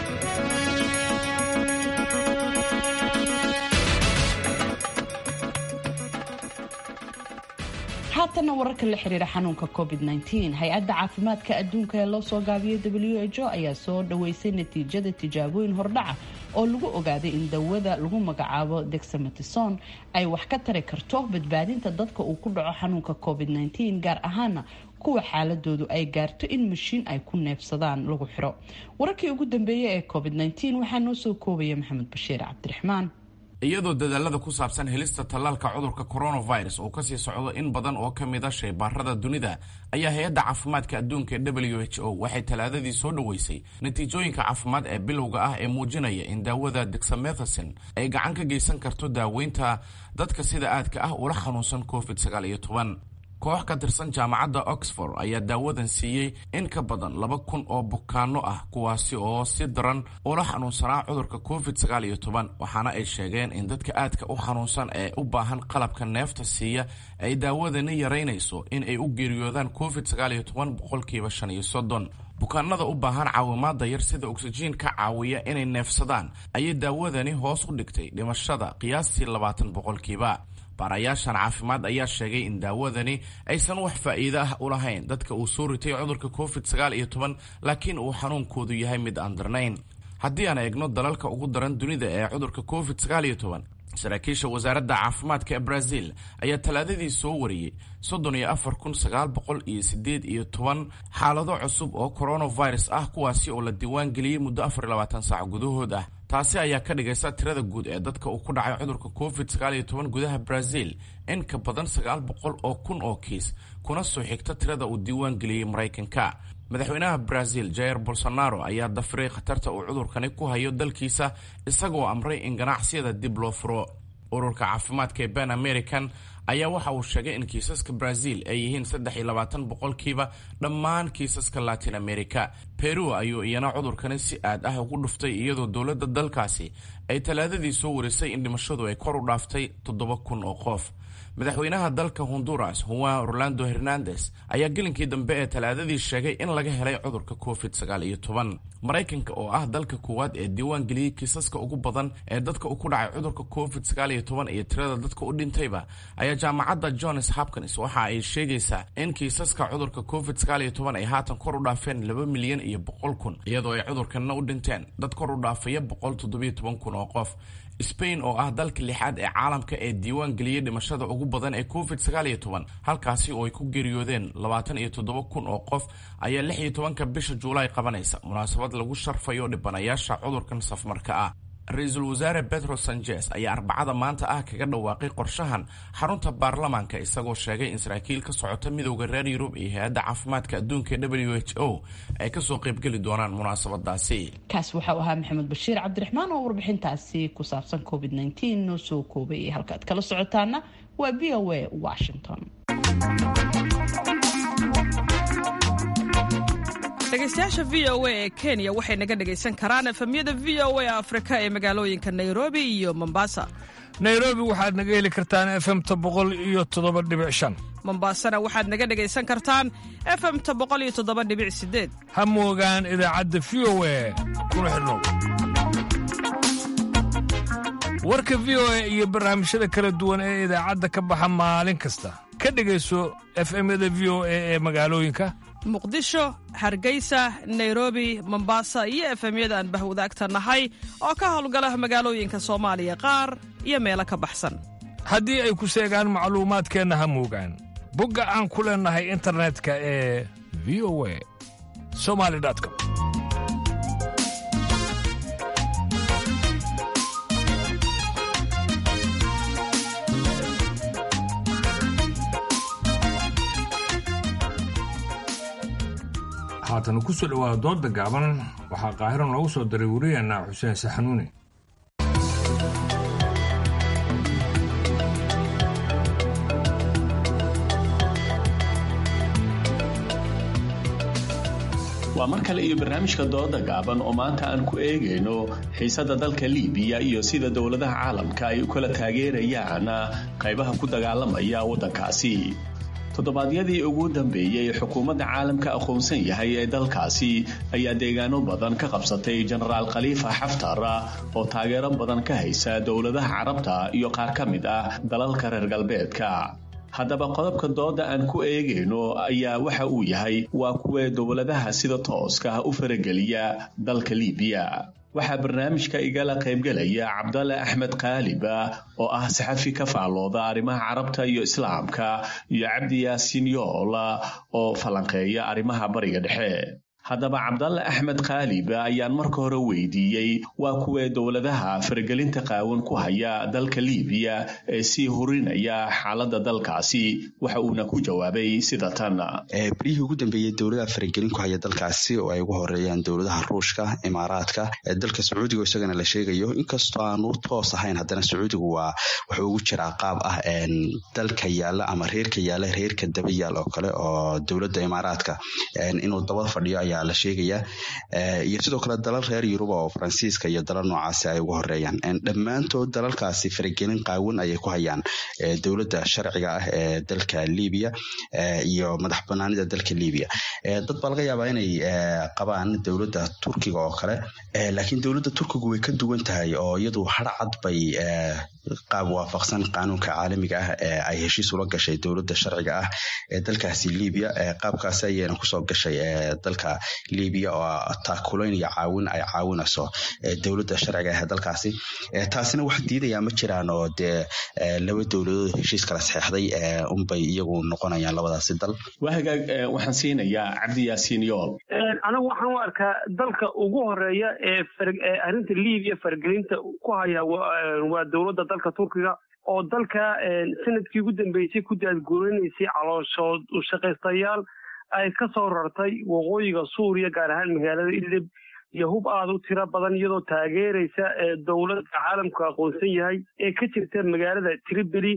haatanna wararka la xiriira xanuunka covid-19 hay-adda caafimaadka adduunka ee loo soo gaabiyey w h o ayaa soo dhaweysay natiijada tijaabooyin hordhaca oo lagu ogaaday in dawada lagu magacaabo dexametison ay wax ka tari karto badbaadinta dadka uu ku dhaco xanuunka covid-19 gaar ahaana kuwa xaaladoodu ay gaarto in mashiin ay ku neefsadaan lagu xiro wararkii ugu dambeeyey ee covid-19 waxaa noo soo koobaya maxamed bashiir cabdiraxmaan iyadoo dadaalada ku saabsan helista tallaalka cudurka coronavirus uu kasii socdo in badan oo ka mid a shaybaarada dunida ayaa hay-adda caafimaadka adduunka ee w h o waxay talaadadii soo dhoweysay natiijooyinka caafimaad ee bilowga ah ee muujinaya in daawada dexamethasin ay gacan ka geysan karto daaweynta dadka sida aadka ah ula xanuunsan covid sagaal iyo toban koox ka tirsan jaamacadda oxford ayaa daawadan siiyey in ka badan laba kun oo bukaano ah kuwaasi oo si daran ula xanuunsanaa cudurka covid sagaal iyo toban waxaana ay sheegeen in dadka aadka u xanuunsan ee u baahan qalabka neefta siiya ay daawadani yaraynayso in ay u geeriyoodaan covid sagaal iyo toban boqolkiiba shan iyo soddon bukaanada u baahan caawimaada yar sida oksijiin ka caawiya inay neefsadaan ayay daawadani hoos u dhigtay dhimashada qiyaastii labaatan boqolkiiba baarayaashan caafimaad ayaa sheegay in daawadani aysan wax faa'iido ah u lahayn dadka uu soo ritay cudurka covid sagaal iyo toban laakiin uu xanuunkoodu yahay mid aan darnayn haddii aan eegno dalalka ugu daran dunida ee cudurka covid sagaal iyo toban saraakiisha wasaaradda caafimaadka ee brazil ayaa talaadadii soo wariyey soddon iyo afar kun sagaal boqol iyo sideed iyo toban xaalado cusub oo coronavirus ah kuwaasi oo la diiwaan geliyey muddo afar iyo labaatan saac gudahood ah taasi ayaa ka dhigaysa tirada guud ee dadka uu ku dhacay cudurka covid sagaal iyo toban gudaha brazil in ka badan sagaal boqol oo kun oo kiis kuna soo xigta tirada uu diiwaan geliyey maraykanka madaxweynaha brazil jair bolsonaro ayaa dafiray khatarta uu cudurkani ku hayo dalkiisa isagoo amray in ganacsiyada dib loo furo ururka caafimaadka ee ban american ayaa waxa uu sheegay in kiisaska brazil ay yihiin saddex iyo labaatan boqolkiiba dhammaan kiisaska latin america peru ayuu iyana cudurkani si aad ah ugu dhuftay iyadoo dowladda dalkaasi ay talaadadii soo warisay in dhimashadu ay kor u dhaaftay toddoba kun oo qof madaxweynaha dalka honduras juan orlando hernandes ayaa gelinkii dambe ee talaadadii sheegay in laga helay cudurka covid sagaal iyo toban maraykanka oo ah dalka koowaad ee diiwaan geliyey kiisaska ugu badan ee dadka u ku dhacay cudurka covid sagaal iyo toban iyo tirada dadka u dhintayba ayaa jaamacadda johns hopkins waxa ay sheegaysaa in kiisaska cudurka covid sagaal iyo toban ay haatan kor u dhaafeen laba milyan iyo boqol kun iyadoo ay cudurkanna u dhinteen dad kor u dhaafaya boqol toddobiyo toban kun oo qof spain oo ah dalka lixaad ee caalamka ee diiwaan geliyey dhimashada ugu badan ee covid sagaal iyo toban halkaasi oo ay ku geeriyoodeen labaatan iyo toddoba kun oo qof ayaa lix iyo tobanka bisha juulaay qabanaysa munaasabad lagu sharfayo dhibanayaasha cudurkan safmarka ah ra-iisul wasaare betro sanchez ayaa arbacada maanta ah kaga dhawaaqay qorshahan xarunta baarlamaanka isagoo sheegay in saraakiil ka socota midowda reer yurub iyo hay-adda caafimaadka adduunka w h o ay kasoo qaybgeli doonaan munaasabadaasi kaas waxau ahaa maxamed bashiir cabdiraxmaan oo warbixintaasi ku saabsan covid noo soo koobay halkaad kala socotaana waa v o a washington dhegeystayaasha v o a ee kenya waxay naga dhegaysan karaan efemyada v o a afrika ee magaalooyinka nairobi iyo mombasa nairobi waxaad naga heli kartaan efemta boqol iyo toddoba dhibic shan mombasana waxaad naga dhegaysan kartaan efemta boqol iyo toddoba dhibic sideed ha moogaan idaacadda v o a kuna xidhnow warka v o a iyo barnaamijyada kala duwan ee idaacadda ka baxa maalin kasta ka dhegayso efemyada v o a ee magaalooyinka muqdisho hargeysa nairobi mombasa iyo efemyada aan bahwadaagta nahay oo ka howlgala magaalooyinka soomaaliya qaar iyo meelo ka baxsan haddii ay ku seegaan macluumaadkeenna ha moogaan bogga aan ku leennahay internetka ee v o a somali com haatan ku soo dhowaada dooda gaaban waxaa qaahiro noogu soo daray wariyeenna xuseen saxanuuni waa mar kale iyo barnaamijka dooda gaaban oo maanta aan ku eegayno xiisadda dalka liibiya iyo sida dowladaha caalamka ay u kala taageerayaan qaybaha ku dagaalamaya waddankaasi toddobaadyadii ugu dambeeyey xukuumadda caalamka aqoonsan yahay ee dalkaasi ayaa deegaano badan ka qabsatay jenaraal khaliifa xaftar oo taageero badan ka haysa dowladaha carabta iyo qaar ka mid ah dalalka reer galbeedka haddaba qodobka dooda aan ku eegayno ayaa waxa uu yahay waa kuwee dowladaha sida tooska u farageliya dalka liibiya waxaa barnaamijka igala qaybgelaya cabdalle axmed kaaliba oo ah saxafi ka faallooda arrimaha carabta iyo islaamka iyo cabdi yaasiin yool oo falanqeeya arrimaha bariga dhexe haddaba cabdalle axmed kaaliba ayaan marka hore weydiiyey waa kuwee dowladaha faragelinta qaawan ku haya dalka liibiya ee sii hurinaya xaaladda dalkaasi waxa uuna ku jawaabay sida tan beryihii ugu dambeeyey dowladaha faragelin ku haya dalkaasi oo ay ugu horeeyaan dowladaha ruushka imaaraadka dalka sacuudiga isagana la sheegayo inkastoo aanu toos ahayn haddana sacuudigu waa wuxuu ugu jiraa qaab ah dalka yaala ama reerka yaala reerka daba yaal oo kale oo dowladda imaaraadka inuu daba fadhiyo ayaa la sheegaya iyo sidoo kale dalal reer yuruba oo faransiiska iyo dalal noocaasi ay ugu horeeyaan dhammaantood dalalkaasi faragelin qaawan ayay ku hayaan dowladda sharciga ah ee dalka libiya iyo madax banaanida dalka libiya dad baa laga yaabaa inay qabaan dowladda turkiga oo kale laakiin dowladda turkigu way ka duwan tahay oo iyadu harcad bay qaab waafaqsan qaanuunka caalamiga ah ee ay heshiis ula gashay dowladda sharciga ah ee dalkaasi libiya qaabkaasi ayayna kusoo gashay dalka libiya oo taakulayn iyo caawin ay caawinayso dowladda sharciga ah ee dalkaasi taasina wax diidayaa ma jiraan oo dee laba dowladood heshiis kala saxeexday unbay iyagu noqonayaan labadaasi dal waa hagaag waxaan siinayaa cabdi yaasiin yool anigu waxaan u arkaa dalka ugu horeeya ee arrinta libiya faragelinta ku haya waa dowladda dalka turkiga oo dalka sanadkii ugu dambeysay ku daadguurinaysay calooshood u shaqaystayaal ay ka soo rartay waqooyiga suuriya gaar ahaan magaalada idlib iyo hub aada u tiro badan iyadoo taageeraysa dowladda caalamku aqoonsan yahay ee ka jirta magaalada tripoli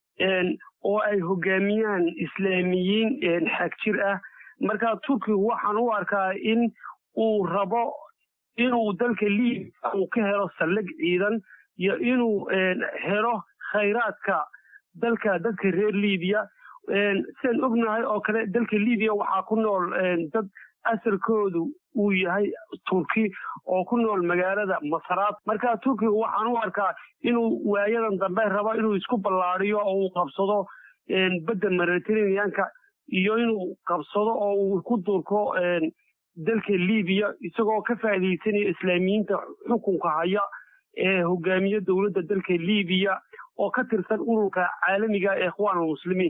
oo ay hogaamiyaan islaamiyiin xagjir ah marka turkigu waxaan u arkaa in uu rabo inuu dalka libiya uu ka helo saldhig ciidan iyo inuu helo khayraadka dalka dadka reer libiya sidaan ognahay oo kale dalka libiya waxaa ku nool dad asalkoodu uu yahay turki oo ku nool magaalada masaraad marka turkiga waxaan u arkaa inuu waayadan dambe rabo inuu isku ballaadiyo oo uu qabsado badda mediterraneanka iyo inuu qabsado oo uu ku durko dalka libiya isagoo ka faa'iidaysanaya islaamiyiinta xukunka haya ee hogaamiye dowladda dalka libiya oo ka tirsan ururka caalamiga ee ikhwaan almuslimiin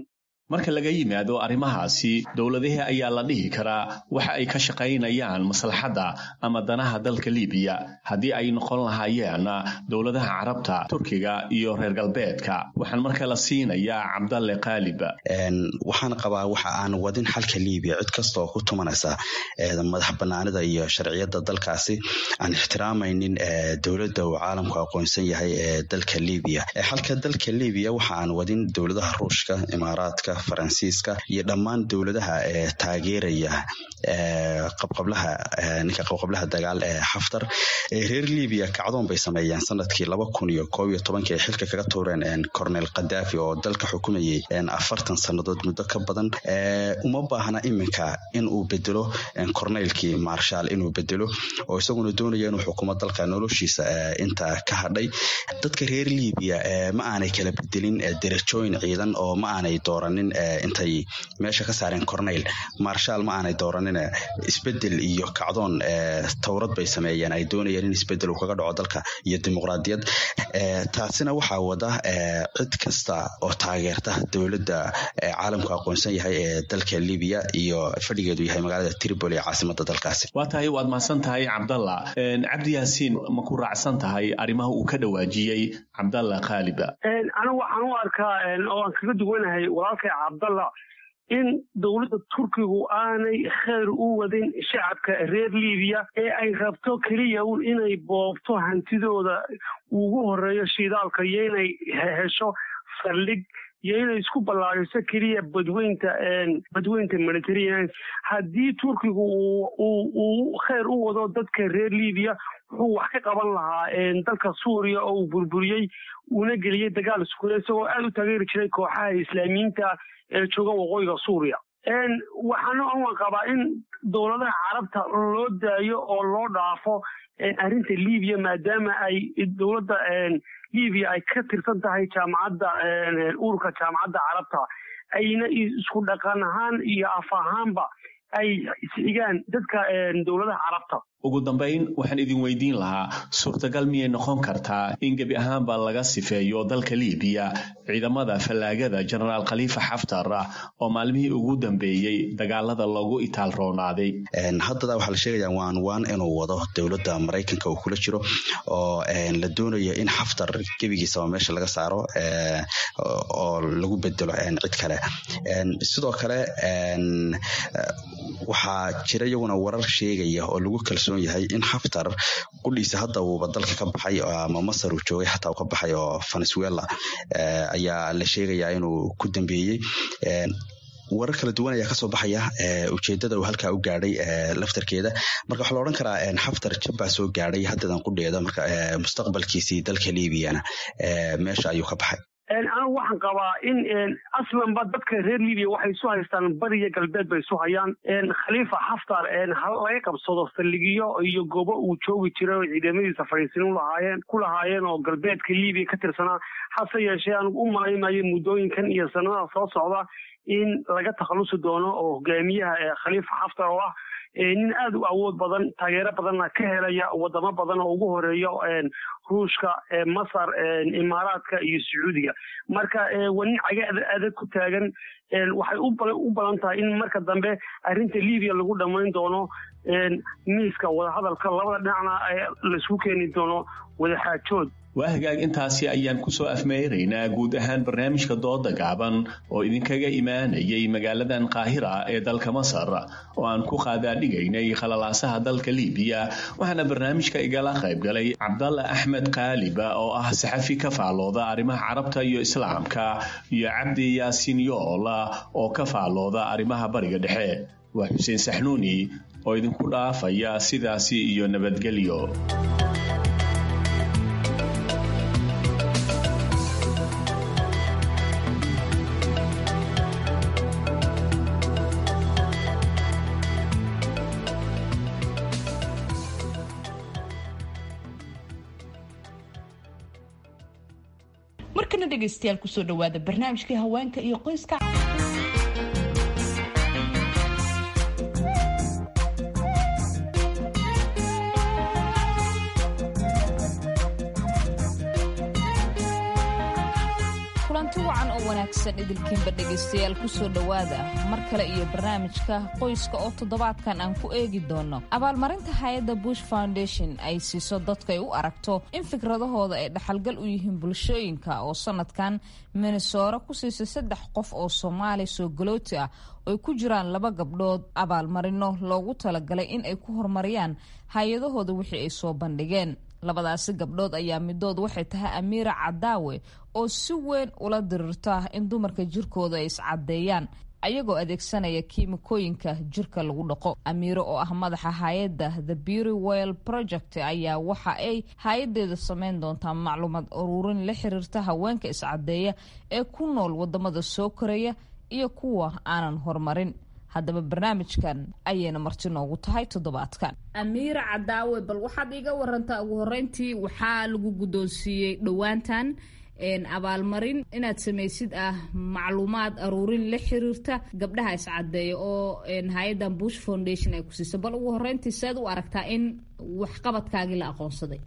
marka laga yimaado arrimahaasi dowladihii ayaa la dhihi karaa waxa ay ka shaqaynayaan maslaxadda ama danaha dalka libiya haddii ay noqon lahaayeen dowladaha carabta turkiga iyo reer galbeedka waxaan marka la siinayaa cabdalle qaalib waxaan qabaa waxa aan wadin xalka libiya cid kasta oo ku tumanaysa madax banaanida iyo sharciyada dalkaasi aan ixtiraamaynin dowladda uu caalamku aqoonsan yahay ee dalka libiya xalka dalka libiya waxa aan wadin dowladaha ruushka imaaraadka faransiiska iyo dhammaan dowladaha ee taageeraya qabqablaha ninka qabqablaha dagaal ee xaftar reer libiya kacdoon bay sameeyeen sanadkii laba kun iyo koob iyo tobankii ay xilka kaga tuureen cornel khadafi oo dalka xukumayay afartan sannadood muddo ka badan uma baahna iminka in uu bedelo corneylkii marshal inuu bedelo oo isaguna doonaya inuu xukumo dalka noloshiisa inta ka hadhay dadka reer libiya ma aanay kala bedelin derajooyin ciidan oo ma aanay dooranin intay meesha ka saareen corneyl marshal ma aanay dooranin isbedel iyo kacdoon towrad bay sameeyeen ay doonayeen in isbedel uu kaga dhaco dalka iyo dimuqraadiyad taasina waxaa wada cid kasta oo taageerta dowladda caalamku aqoonsan yahay ee dalka libiya iyo fadhigeedu yahay magaalada tripoli ee caasimada dalkaasi waa tahay waad mahadsan tahay cabdalla cabdi yaasiin ma ku raacsan tahay arrimaha uu ka dhawaajiyey cabdalla khaaliba anigu waxaan u arkaa oo aan kaga duwanahay walaalkay cabdalla in dowladda turkigu aanay kheyr u wadin shacabka reer libiya ee ay rabto keliya un inay boobto hantidooda ugu horeeyo shidaalka iyo inay hesho saldhig iyo inay isku ballaariso keliya badweynta badweynta mediterranean haddii turkigu uu kheyr u wado dadka reer libiya wuxuu wax ka qaban lahaa dalka suuriya oo uu burburiyey uuna geliyey dagaal iskuule isagoo aada u taageeri jiray kooxaha islaamiyiinta ee jooga waqooyiga suuriya waxaana aan qabaa in dowladaha carabta loo daayo oo loo dhaafo arrinta libiya maadaama ay dowladda libiya ay ka tirsan tahay jaamacadda ururka jaamacadda carabta ayna isku dhaqan ahaan iyo af ahaanba ay isxigaan dadka dowladaha carabta ugu dambayn waxaan idin weydiin lahaa suurtagal miyay noqon kartaa in gebi ahaanba laga sifeeyo dalka libiya ciidamada fallaagada jenaraal khaliifa xaftar oo maalmihii ugu dambeeyey dagaalada loogu itaal roonaaday haddada waxaa la sheegaya waan waan inuu wado dowladda maraykanka uu kula jiro oo la doonayo in xaftar gebigiisaba meesha laga saaro oo lagu bedelo cid kale sidoo kale waxaa jira iyaguna warar sheegaya oo lagu kalsoon yahay in xaftar qudhiisa hadda uuba dalka ka baxay ama masar uu joogay xataa uu ka baxay oo venezuela ayaa la sheegayaa inuu ku dambeeyey warar kala duwan ayaa kasoo baxaya ujeedada uu halkaa u gaadhay laftarkeeda marka waxaa la odhan karaa xaftar jabbaa soo gaadhay haddadan qudheeda marka mustaqbalkiisii dalka liibiyana meesha ayuu ka baxay anigu waxaan qabaa in aslanba dadka reer libiya waxay isu haystaan bariya galbeed bay isu hayaan khaliifa xaftar laga qabsado saldhigiyo iyo goobo uu joogi jiray oo ciidamadiisa fadhiisin lahaayeen ku lahaayeen oo galbeedka libiya ka tirsanaa hase yeeshee anigu u malaymayo muddooyinkan iyo sanadaha soo socda in laga takhalusi doono oo hogaamiyaha khaliifa xaftar oo ah nin aada u awood badan taageero badanna ka helaya wadamo badan oo ugu horeeyo ruushka masar imaaraadka iyo sacuudiga marka waa nin caga adag ku taagan waxay u badan tahay in marka dambe arrinta libiya lagu dhammayn doono miiska wadahadalka labada dhinacna laisku keeni doono wadaxaajood waa hagaag intaasi ayaan kusoo afmeeraynaa guud ahaan barnaamijka dooda gaaban oo idinkaga imaanayay magaaladan qaahira ee dalka masar oo aan ku qaadaadhigaynay khalalaasaha dalka libiya waxaana barnaamijka igala qaybgalay cabdalla axmed kaaliba oo ah saxafi ka faallooda arrimaha carabta iyo islaamka iyo cabdi yaasiin yoola oo ka faallooda arrimaha bariga dhexe waa xuseen saxnuuni oo idinku dhaafaya sidaasi iyo nabadgelyo markana dhegaystayaal kusoo dhawaada barnaamijkii haweenka iyo qoyska kulanti wacan oo wanaagsan idilkiinba dhegaystayaal kusoo dhowaada mar kale iyo barnaamijka qoyska oo toddobaadkan aan ku eegi doono abaalmarinta hay-adda bush foundation ay siiso dadka ay u aragto in fikradahooda ay dhaxalgal u yihiin bulshooyinka oo sanadkan minnesora ku siisay saddex qof oo soomaali soo galooti ah oy ku jiraan laba gabdhood abaalmarino loogu talagalay in ay ku horumariyaan hay-adahooda wixii ay soo bandhigeen labadaasi gabdhood ayaa midood waxay tahay amiira cadaawe oo si weyn ula dirirta in dumarka jirkooda ay iscadeeyaan ayagoo adeegsanaya kiimikooyinka jirka lagu dhaqo amiiro oo ah madaxa hay-adda the beauty well project ayaa waxa ay hay-adeeda sameyn doontaa macluumaad uruurin la xiriirta haweenka iscadeeya ee ku nool wadamada soo koraya iyo kuwa aanan horumarin haddaba barnaamijkan ayayna marti noogu tahay toddobaadkan amiira cadaawe bal waxaad iiga warantaa ugu horeyntii waxaa lagu guddoonsiiyey dhowaantan abaalmarin inaad samaysid ah macluumaad aruurin la xiriirta gabdhaha iscadeeya oo hay-addan bush foundation ay ku siisa bal ugu horeyntii seed u aragtaa in waxqabadkaagii la aqoonsaday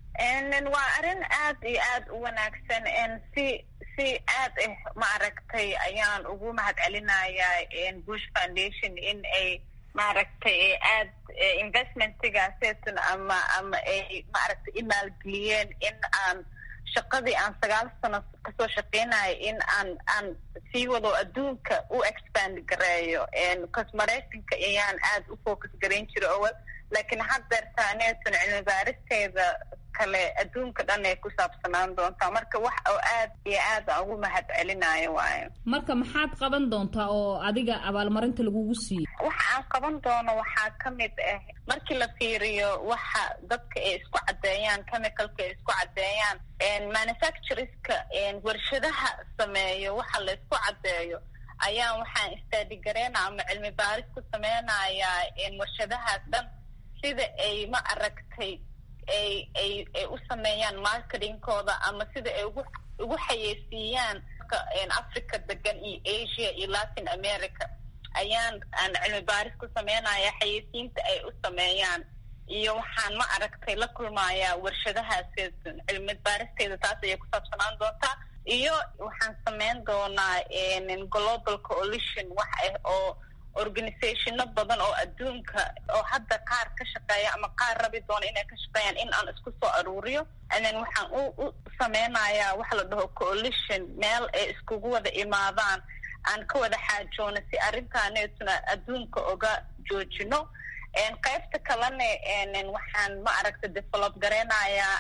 waa arrin aad iyo aad u wanaagsan si si aad ah ma aragtay ayaan ugu mahad celinayaa bush foundation in ay maaragtay aad investmentigaaseytun ama ama ay maaragtay imaalgeliyeen in aan shaqadii aan sagaal sano kasoo shaqeynayo in aan aan sii wado adduunka u expand gareeyo cause maraykanka ayaan aad u focus garayn jira owel laakiin haddeertaaneetun cilmi baaristeeda kale adduunka dhan ay ku saabsanaan doontaa marka wax oo aad iyo aad aan ugu mahad celinayo waayo marka maxaad qaban doontaa oo adiga abaalmarinta lagugu siiyey waxa aan qaban doono waxaa ka mid ah markii la fiiriyo waxa dadka ay isku caddeeyaan chemicalka ay isku caddeeyaan manufactureska warshadaha sameeyo waxa la isku caddeeyo ayaan waxaan istaadigaraynaa ama cilmi baaris ku sameynayaa warshadahaas dhan sida ay ma aragtay ay ay ay u sameeyaan marketingkooda ama sida ay ugu ugu xayeysiiyaan africa degan iyo asia iyo latin america ayaan aan cilmi baaris ku sameynaya xayeysiinta ay u sameeyaan iyo waxaan ma aragtay la kulmayaa warshadahaas cilmi baaristeeda taas ayay ku saabsanaan doontaa iyo waxaan sameyn doonaa global coalition wax ah oo organizationo badan oo adduunka oo hadda qaar ka shaqeeya ama qaar rabi doona inay ka shaqeeyaan in aan isku soo aruuriyo then waxaan u u sameynayaa waxa la dhaho coalition meel ay iskugu wada imaadaan aan ka wada xaajoono si arrintaaneetuna adduunka oga joojino qaybta kalena waxaan ma aragta develop gareynayaa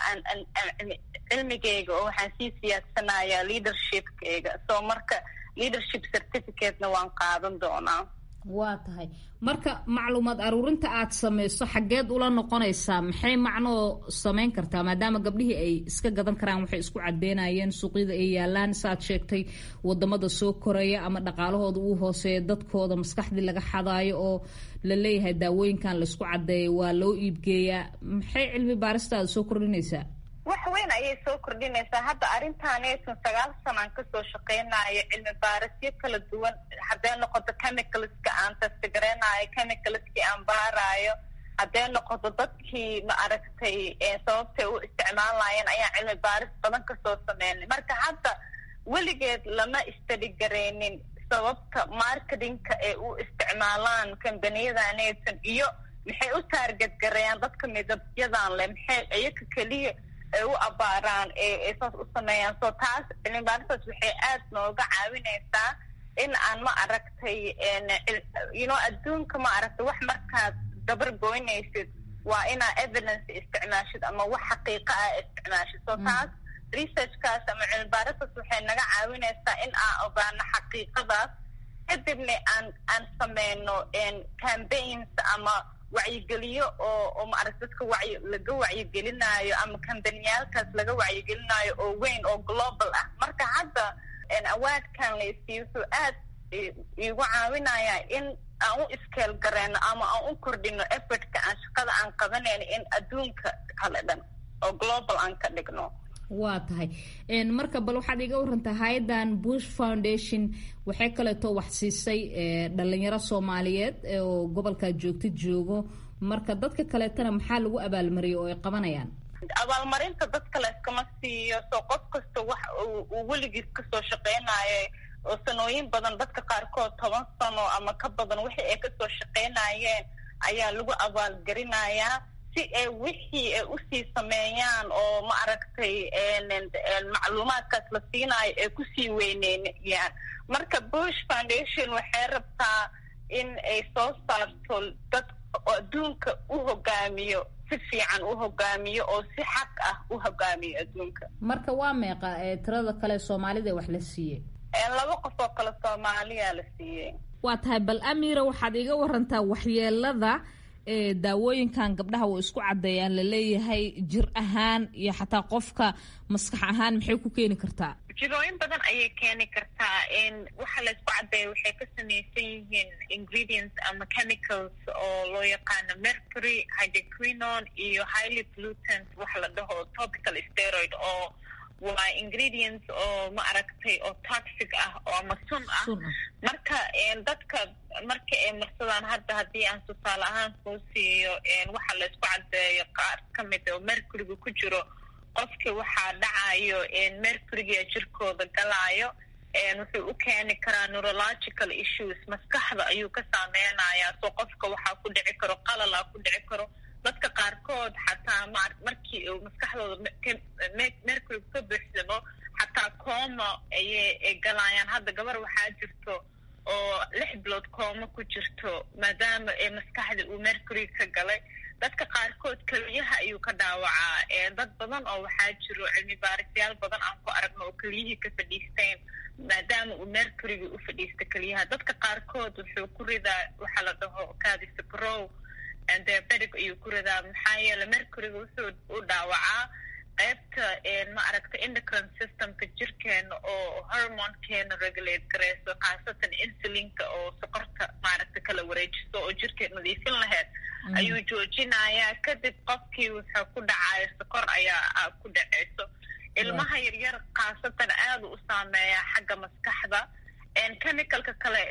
cilmigeyga oo waxaan sii siyaadsanayaa leadershipkeyga so marka leadership certificatena waan qaadan doonaa waa tahay marka macluumaad aruurinta aad samayso xaggeed ula noqonaysaa maxay macnoo samayn kartaa maadaama gabdhihii ay iska gadan karaan waxay isku cadeynayeen suuqyada ay yaalaan saaad sheegtay wadamada soo koraya ama dhaqaalahooda uu hooseeya dadkooda maskaxdii laga xadaayo oo la leeyahay daawooyinkan laisku cadeeya waa loo iibgeeyaa maxay cilmi baaristaada soo kordhinaysaa wax weyn ayay soo kordhinaysaa hadda arrintaaneetun sagaal sanaan kasoo shaqeynayo cilmi baarisyo kala duwan hadday noqoto chemicalska aan testigareynayo chemicalskii aan baaraayo hadday noqoto dadkii ma aragtay sababtay u isticmaalayeen ayaan cilmi baaris badan kasoo sameynay marka hadda weligeed lama istadigareynin sababta marketingka ay u isticmaalaan kambaniyadaneetun iyo maxay u taarget gareeyaan dadka midabyadan leh maxay iyaka keliya ay u abaaraan ee saas u sameeyaan so taas cilmibaaristas waxay aad nooga caawinaysaa in aan ma aragtay you know adduunka ma aragtay wax markaad dabar goynaysid waa inaa evidence isticmaashid ama wax xaqiiqa ah isticmaashid so taas researchkaas ama cilmibaaristas waxay naga caawinaysaa in aan ogaano xaqiiqadaas kadibna aan aan sameyno campaigns ama wacyigeliyo oo oo maaragta dadka wacyi laga wacyigelinaayo ama kambaniyaalkaas laga wacyigelinaayo oo weyn oo global ah marka hadda awaadkan laysiiyo wuxuu aad iigu caawinayaa in aan u iskeel gareyno ama aan u kordhino effortka aan shaqada aan qabanayno in adduunka kale dhan oo global aan ka dhigno waa tahay marka bal waxaad iga warantaa hay-addan bush foundation waxay kaleeto wax siisay dhalinyaro soomaaliyeed oo gobolkaa joogta joogo marka dadka kaleetana maxaa lagu abaalmariyay oo ay qabanayaan abaalmarinta dadka layskama siiyo soo qof kasta wax uu weligiis kasoo shaqeynayo oo sanooyin badan dadka qaarkood toban sano ama ka badan wixii ay kasoo shaqeynayeen ayaa lagu abaalgarinayaa si ay wixii ay usii sameeyaan oo ma aragtay macluumaadkaas la siinayo ay kusii weyneynayaan marka bush foundation waxay rabtaa in ay soo saarto dad adduunka u hogaamiyo si fiican u hogaamiyo oo si xaq ah u hogaamiyo adduunka marka waa meeqa tirada kale soomaalida wax la siiyey laba qof oo kale soomaaliya la siiyey waa tahay bal amira waxaad iga warantaa waxyeelada ee daawooyinkan gabdhaha way isku caddeeyaan laleeyahay jir ahaan iyo xataa qofka maskax ahaan maxay ku keeni kartaa jirooyin badan ayay keeni kartaa waxa la isku caddeeya waxay ka samaysan yihiin ingredients ama chemicals oo loo yaqaano mercury hydroquinon iyo highly pollutant waxa la dhaho topical steroid oo waa ingredients oo ma aragtay oo toxic ah oo ama sun ah marka dadka marka ay marsadaan hadda haddii aan tusaale ahaan kuu siiyo waxa la isku caddeeyo qaar ka mid oo mercuryga ku jiro qofki waxaa dhacayo mercuryga jirkooda galaayo wuxuu u keeni karaa neurological issues maskaxda ayuu ka saameynayaa soo qofka waxaa ku dhici karo qalala ku dhici karo dadka qaarkood xataa ma markii uu maskaxdooda mercury ka buuxsamo xataa cooma ayay galayaan hadda gabar waxaa jirto oo lix bilood cooma ku jirto maadaama maskaxda uu mercury ka galay dadka qaarkood keliyaha ayuu ka dhaawacaa dad badan oo waxaa jiro cilmi baarisyaal badan aan ku aragno oo keliyihii ka fadhiisteen maadaama uu mercuryga u fadhiista keliyaha dadka qaarkood wuxuu ku ridaa waxaa la dhaho cadisabrow diabetic ayuu ku ridaa maxaa yeele mercuryga wuxuu u dhaawacaa qaybta ma aragta endocrine systemka jirkeena oo hormonekeena regulate gareyso khaasatan insulinka oo sokorta maaragta kala wareejiso oo jirkeed nadiifin laheyd ayuu joojinayaa kadib qofkii wuxuu ku dhacayo sokor ayaa ku dhaceyso ilmaha yaryar khaasatan aada u saameeya xagga maskaxda chemicalka kale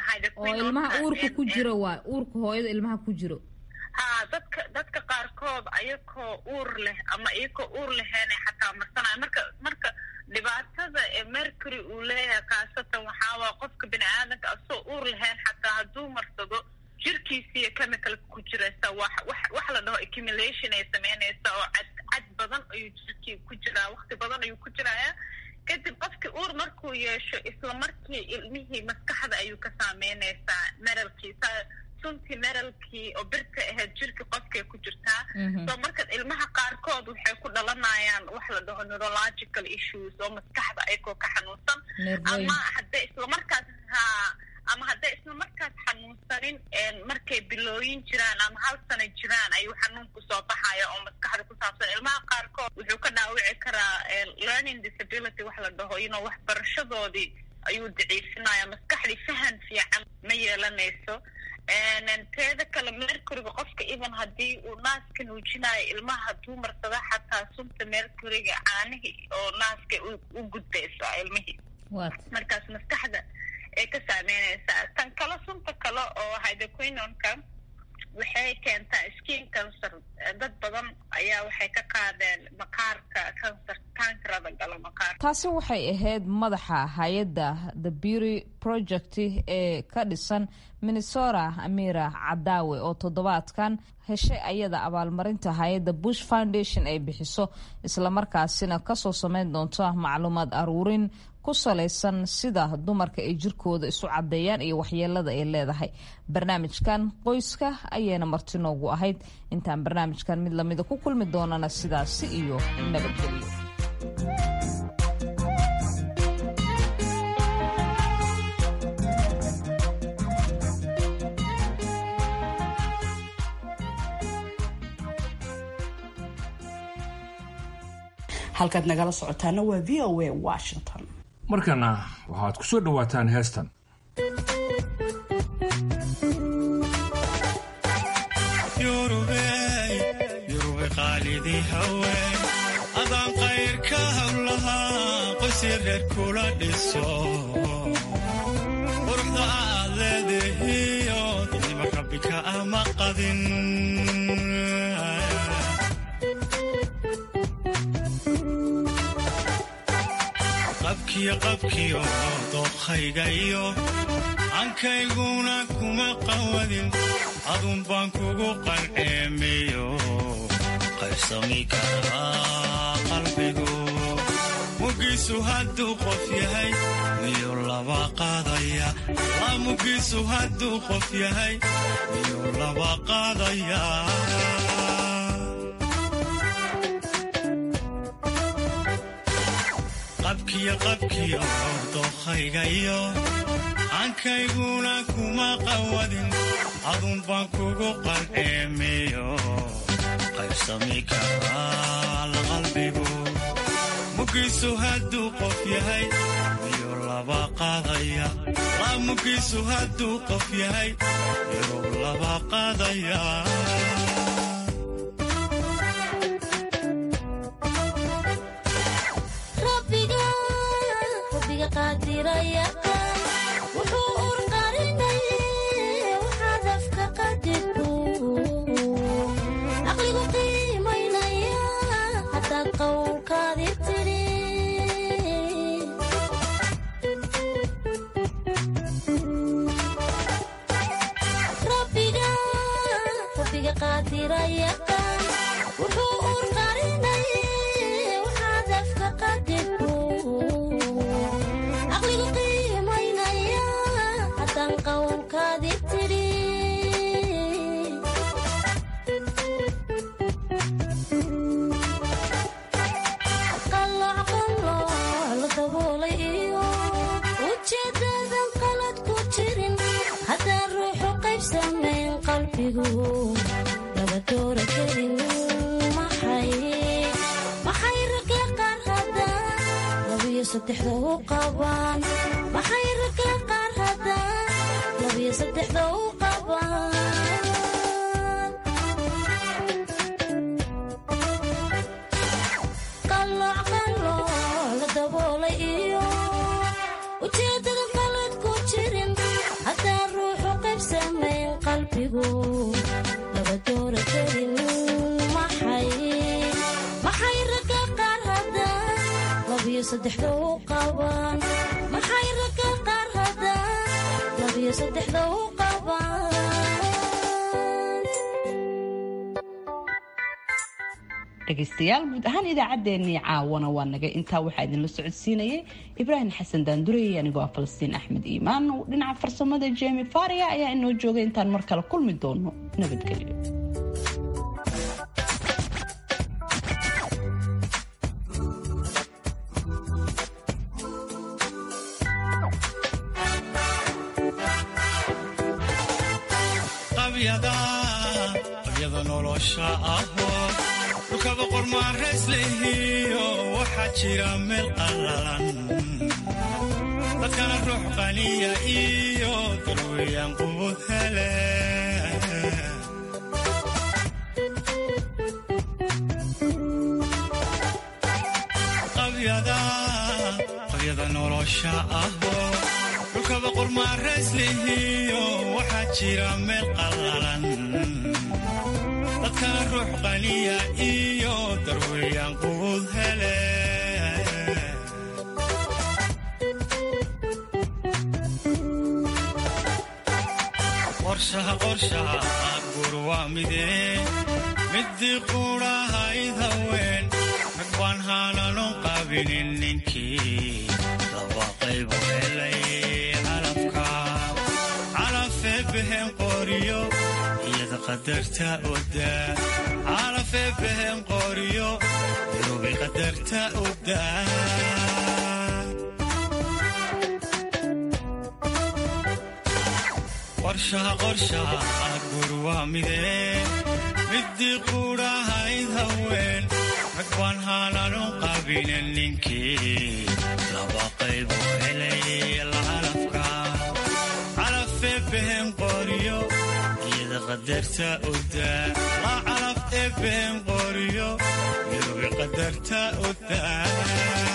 oo ilmaha uurka ku jiro waa uurka hooyada ilmaha ku jiro ha dadka dadka qaarkood ayakoo uur leh ama iyakoo uur leheena xataa marsanayo marka marka dhibaatada ee mercury uu leeyahay khaasatan waxaawaa qofka bini aadanka asoo uur lahayn xataa hadduu marsado jirkiisiiyo chemicalka ku jiraysa wax wax wax la dhaho accumulation ay sameynaysa oo cad cad badan ayuu jirkii ku jiraa waqti badan ayuu ku jirayaa kadib qofkii uur markuu yeesho isla markii ilmihii maskaxda ayuu ka saameynaysaa meralkiisa suntii meralkii oo birta ahayd jirka qofkay ku jirtaa so marka ilmaha qaarkood waxay ku dhalanayaan wax la dhaho neurological issues oo maskaxda ayagoo ka xanuunsan ama hadday islamarkaas ha ama hadday isla markaas xanuunsanin markay bilooyin jiraan ama hal sana jiraan ayuu xanuunku soo baxaya oo maskaxda ku saabsan ilmaha qaarkood wuxuu ka dhaawici karaa learning disability wax la dhaho ino waxbarashadoodii ayuu daciifinaya maskaxdii fahan fiican ma yeelanayso teeda kale mercuryga qofka even haddii uu naaska nuujinayo ilmaha hadduu marsada xataa sunta mercuryga caanihii oo naaska u gudbaysaa ilmihii markaas maskaxda ay ka saameynaysaa tan kale sunta kale oo hydroquinonka waxay keentaa skin cancer dad badan ayaa waxay ka qaadeen maqaarka cancer kankarada gala maqaarka taasi waxay ahayd madaxa hay-adda the beauty project ee ka dhisan minnesota amira cadaawe oo toddobaadkan heshay ayada abaalmarinta hay-adda bush foundation ay bixiso islamarkaasina kasoo sameyn doonto macluumaad aruurin ku salaysan sida dumarka ay jirkooda isu caddeeyaan iyo waxyeelada ay leedahay barnaamijkan qoyska ayayna marti noogu ahayd intaan barnaamijkan mid lamida ku kulmi doonana sidaasi iyo nabadgelyo halkaad nagala socotaana waa v o a washington markana waxaad ku soo dhowaataan heestan yurube qaalidii haween adaan qayrka hawlahaa qoysii reer kula dhiso quruxda aad leedahiyo dadnima rabbika ama qadin qabkiyo qabkiyo dookhayga iyo ankayguna kuma qawadin adun baan kugu qalceemiyo qaybsami karaa qalbigu mugiisu hadduu qof yahay miyuu laba qaadaya la mugiisu hadduu qof yahay miyuu laba qaadaya qabkiyo qabkiyo dookhayga iyo ankayguna kuma qawadin adun baan kugu qalceemiyo qaybsami karaa la qalbigu mugiisu hadduu qof yahay miyuu laba qaadaya la mugiisu hadduu qof yahay miyuu laba qaadaya dhegaystayaal guud ahaan idaacaddeenii caawana waa naga intaa waxaa idinla socodsiinayay ibraahim xasan daandurey anigoo ah falastiin axmed iimaan dhinaca farsamada jemi faria ayaa inoo joogay intaan mar kale kulmi doono nabadgelyo qabyada nolosha ahoo dhulkaba qormaarayslehiyo waxaa jira meel qallalan dadkana ruux qaniya iyo darweyaan qubud hele qabyada nolosha ahoo dhulkaba qormaarayslehiyo waxaa jira meel qallalan dadkana ruux qaniya iyo darweyaan qubud hele qorshaha qorshaha gur waa midee midii quudhahayd haween rag baan haananon qabinin ninkii laba qaybu helay calafka calafee behen qoriyo iyada qadarta odaa calafee behen qoriyo irubay qadarta odaa qorshaha qorshaha gur waa midee midii quudhahayd haween rag baan haananon qabinin ninkii laba qaybu helay lacalafka calafee behen qoriyo iyada qadarta odaa la calaf ee behen qoriyo irubi qadarta odaa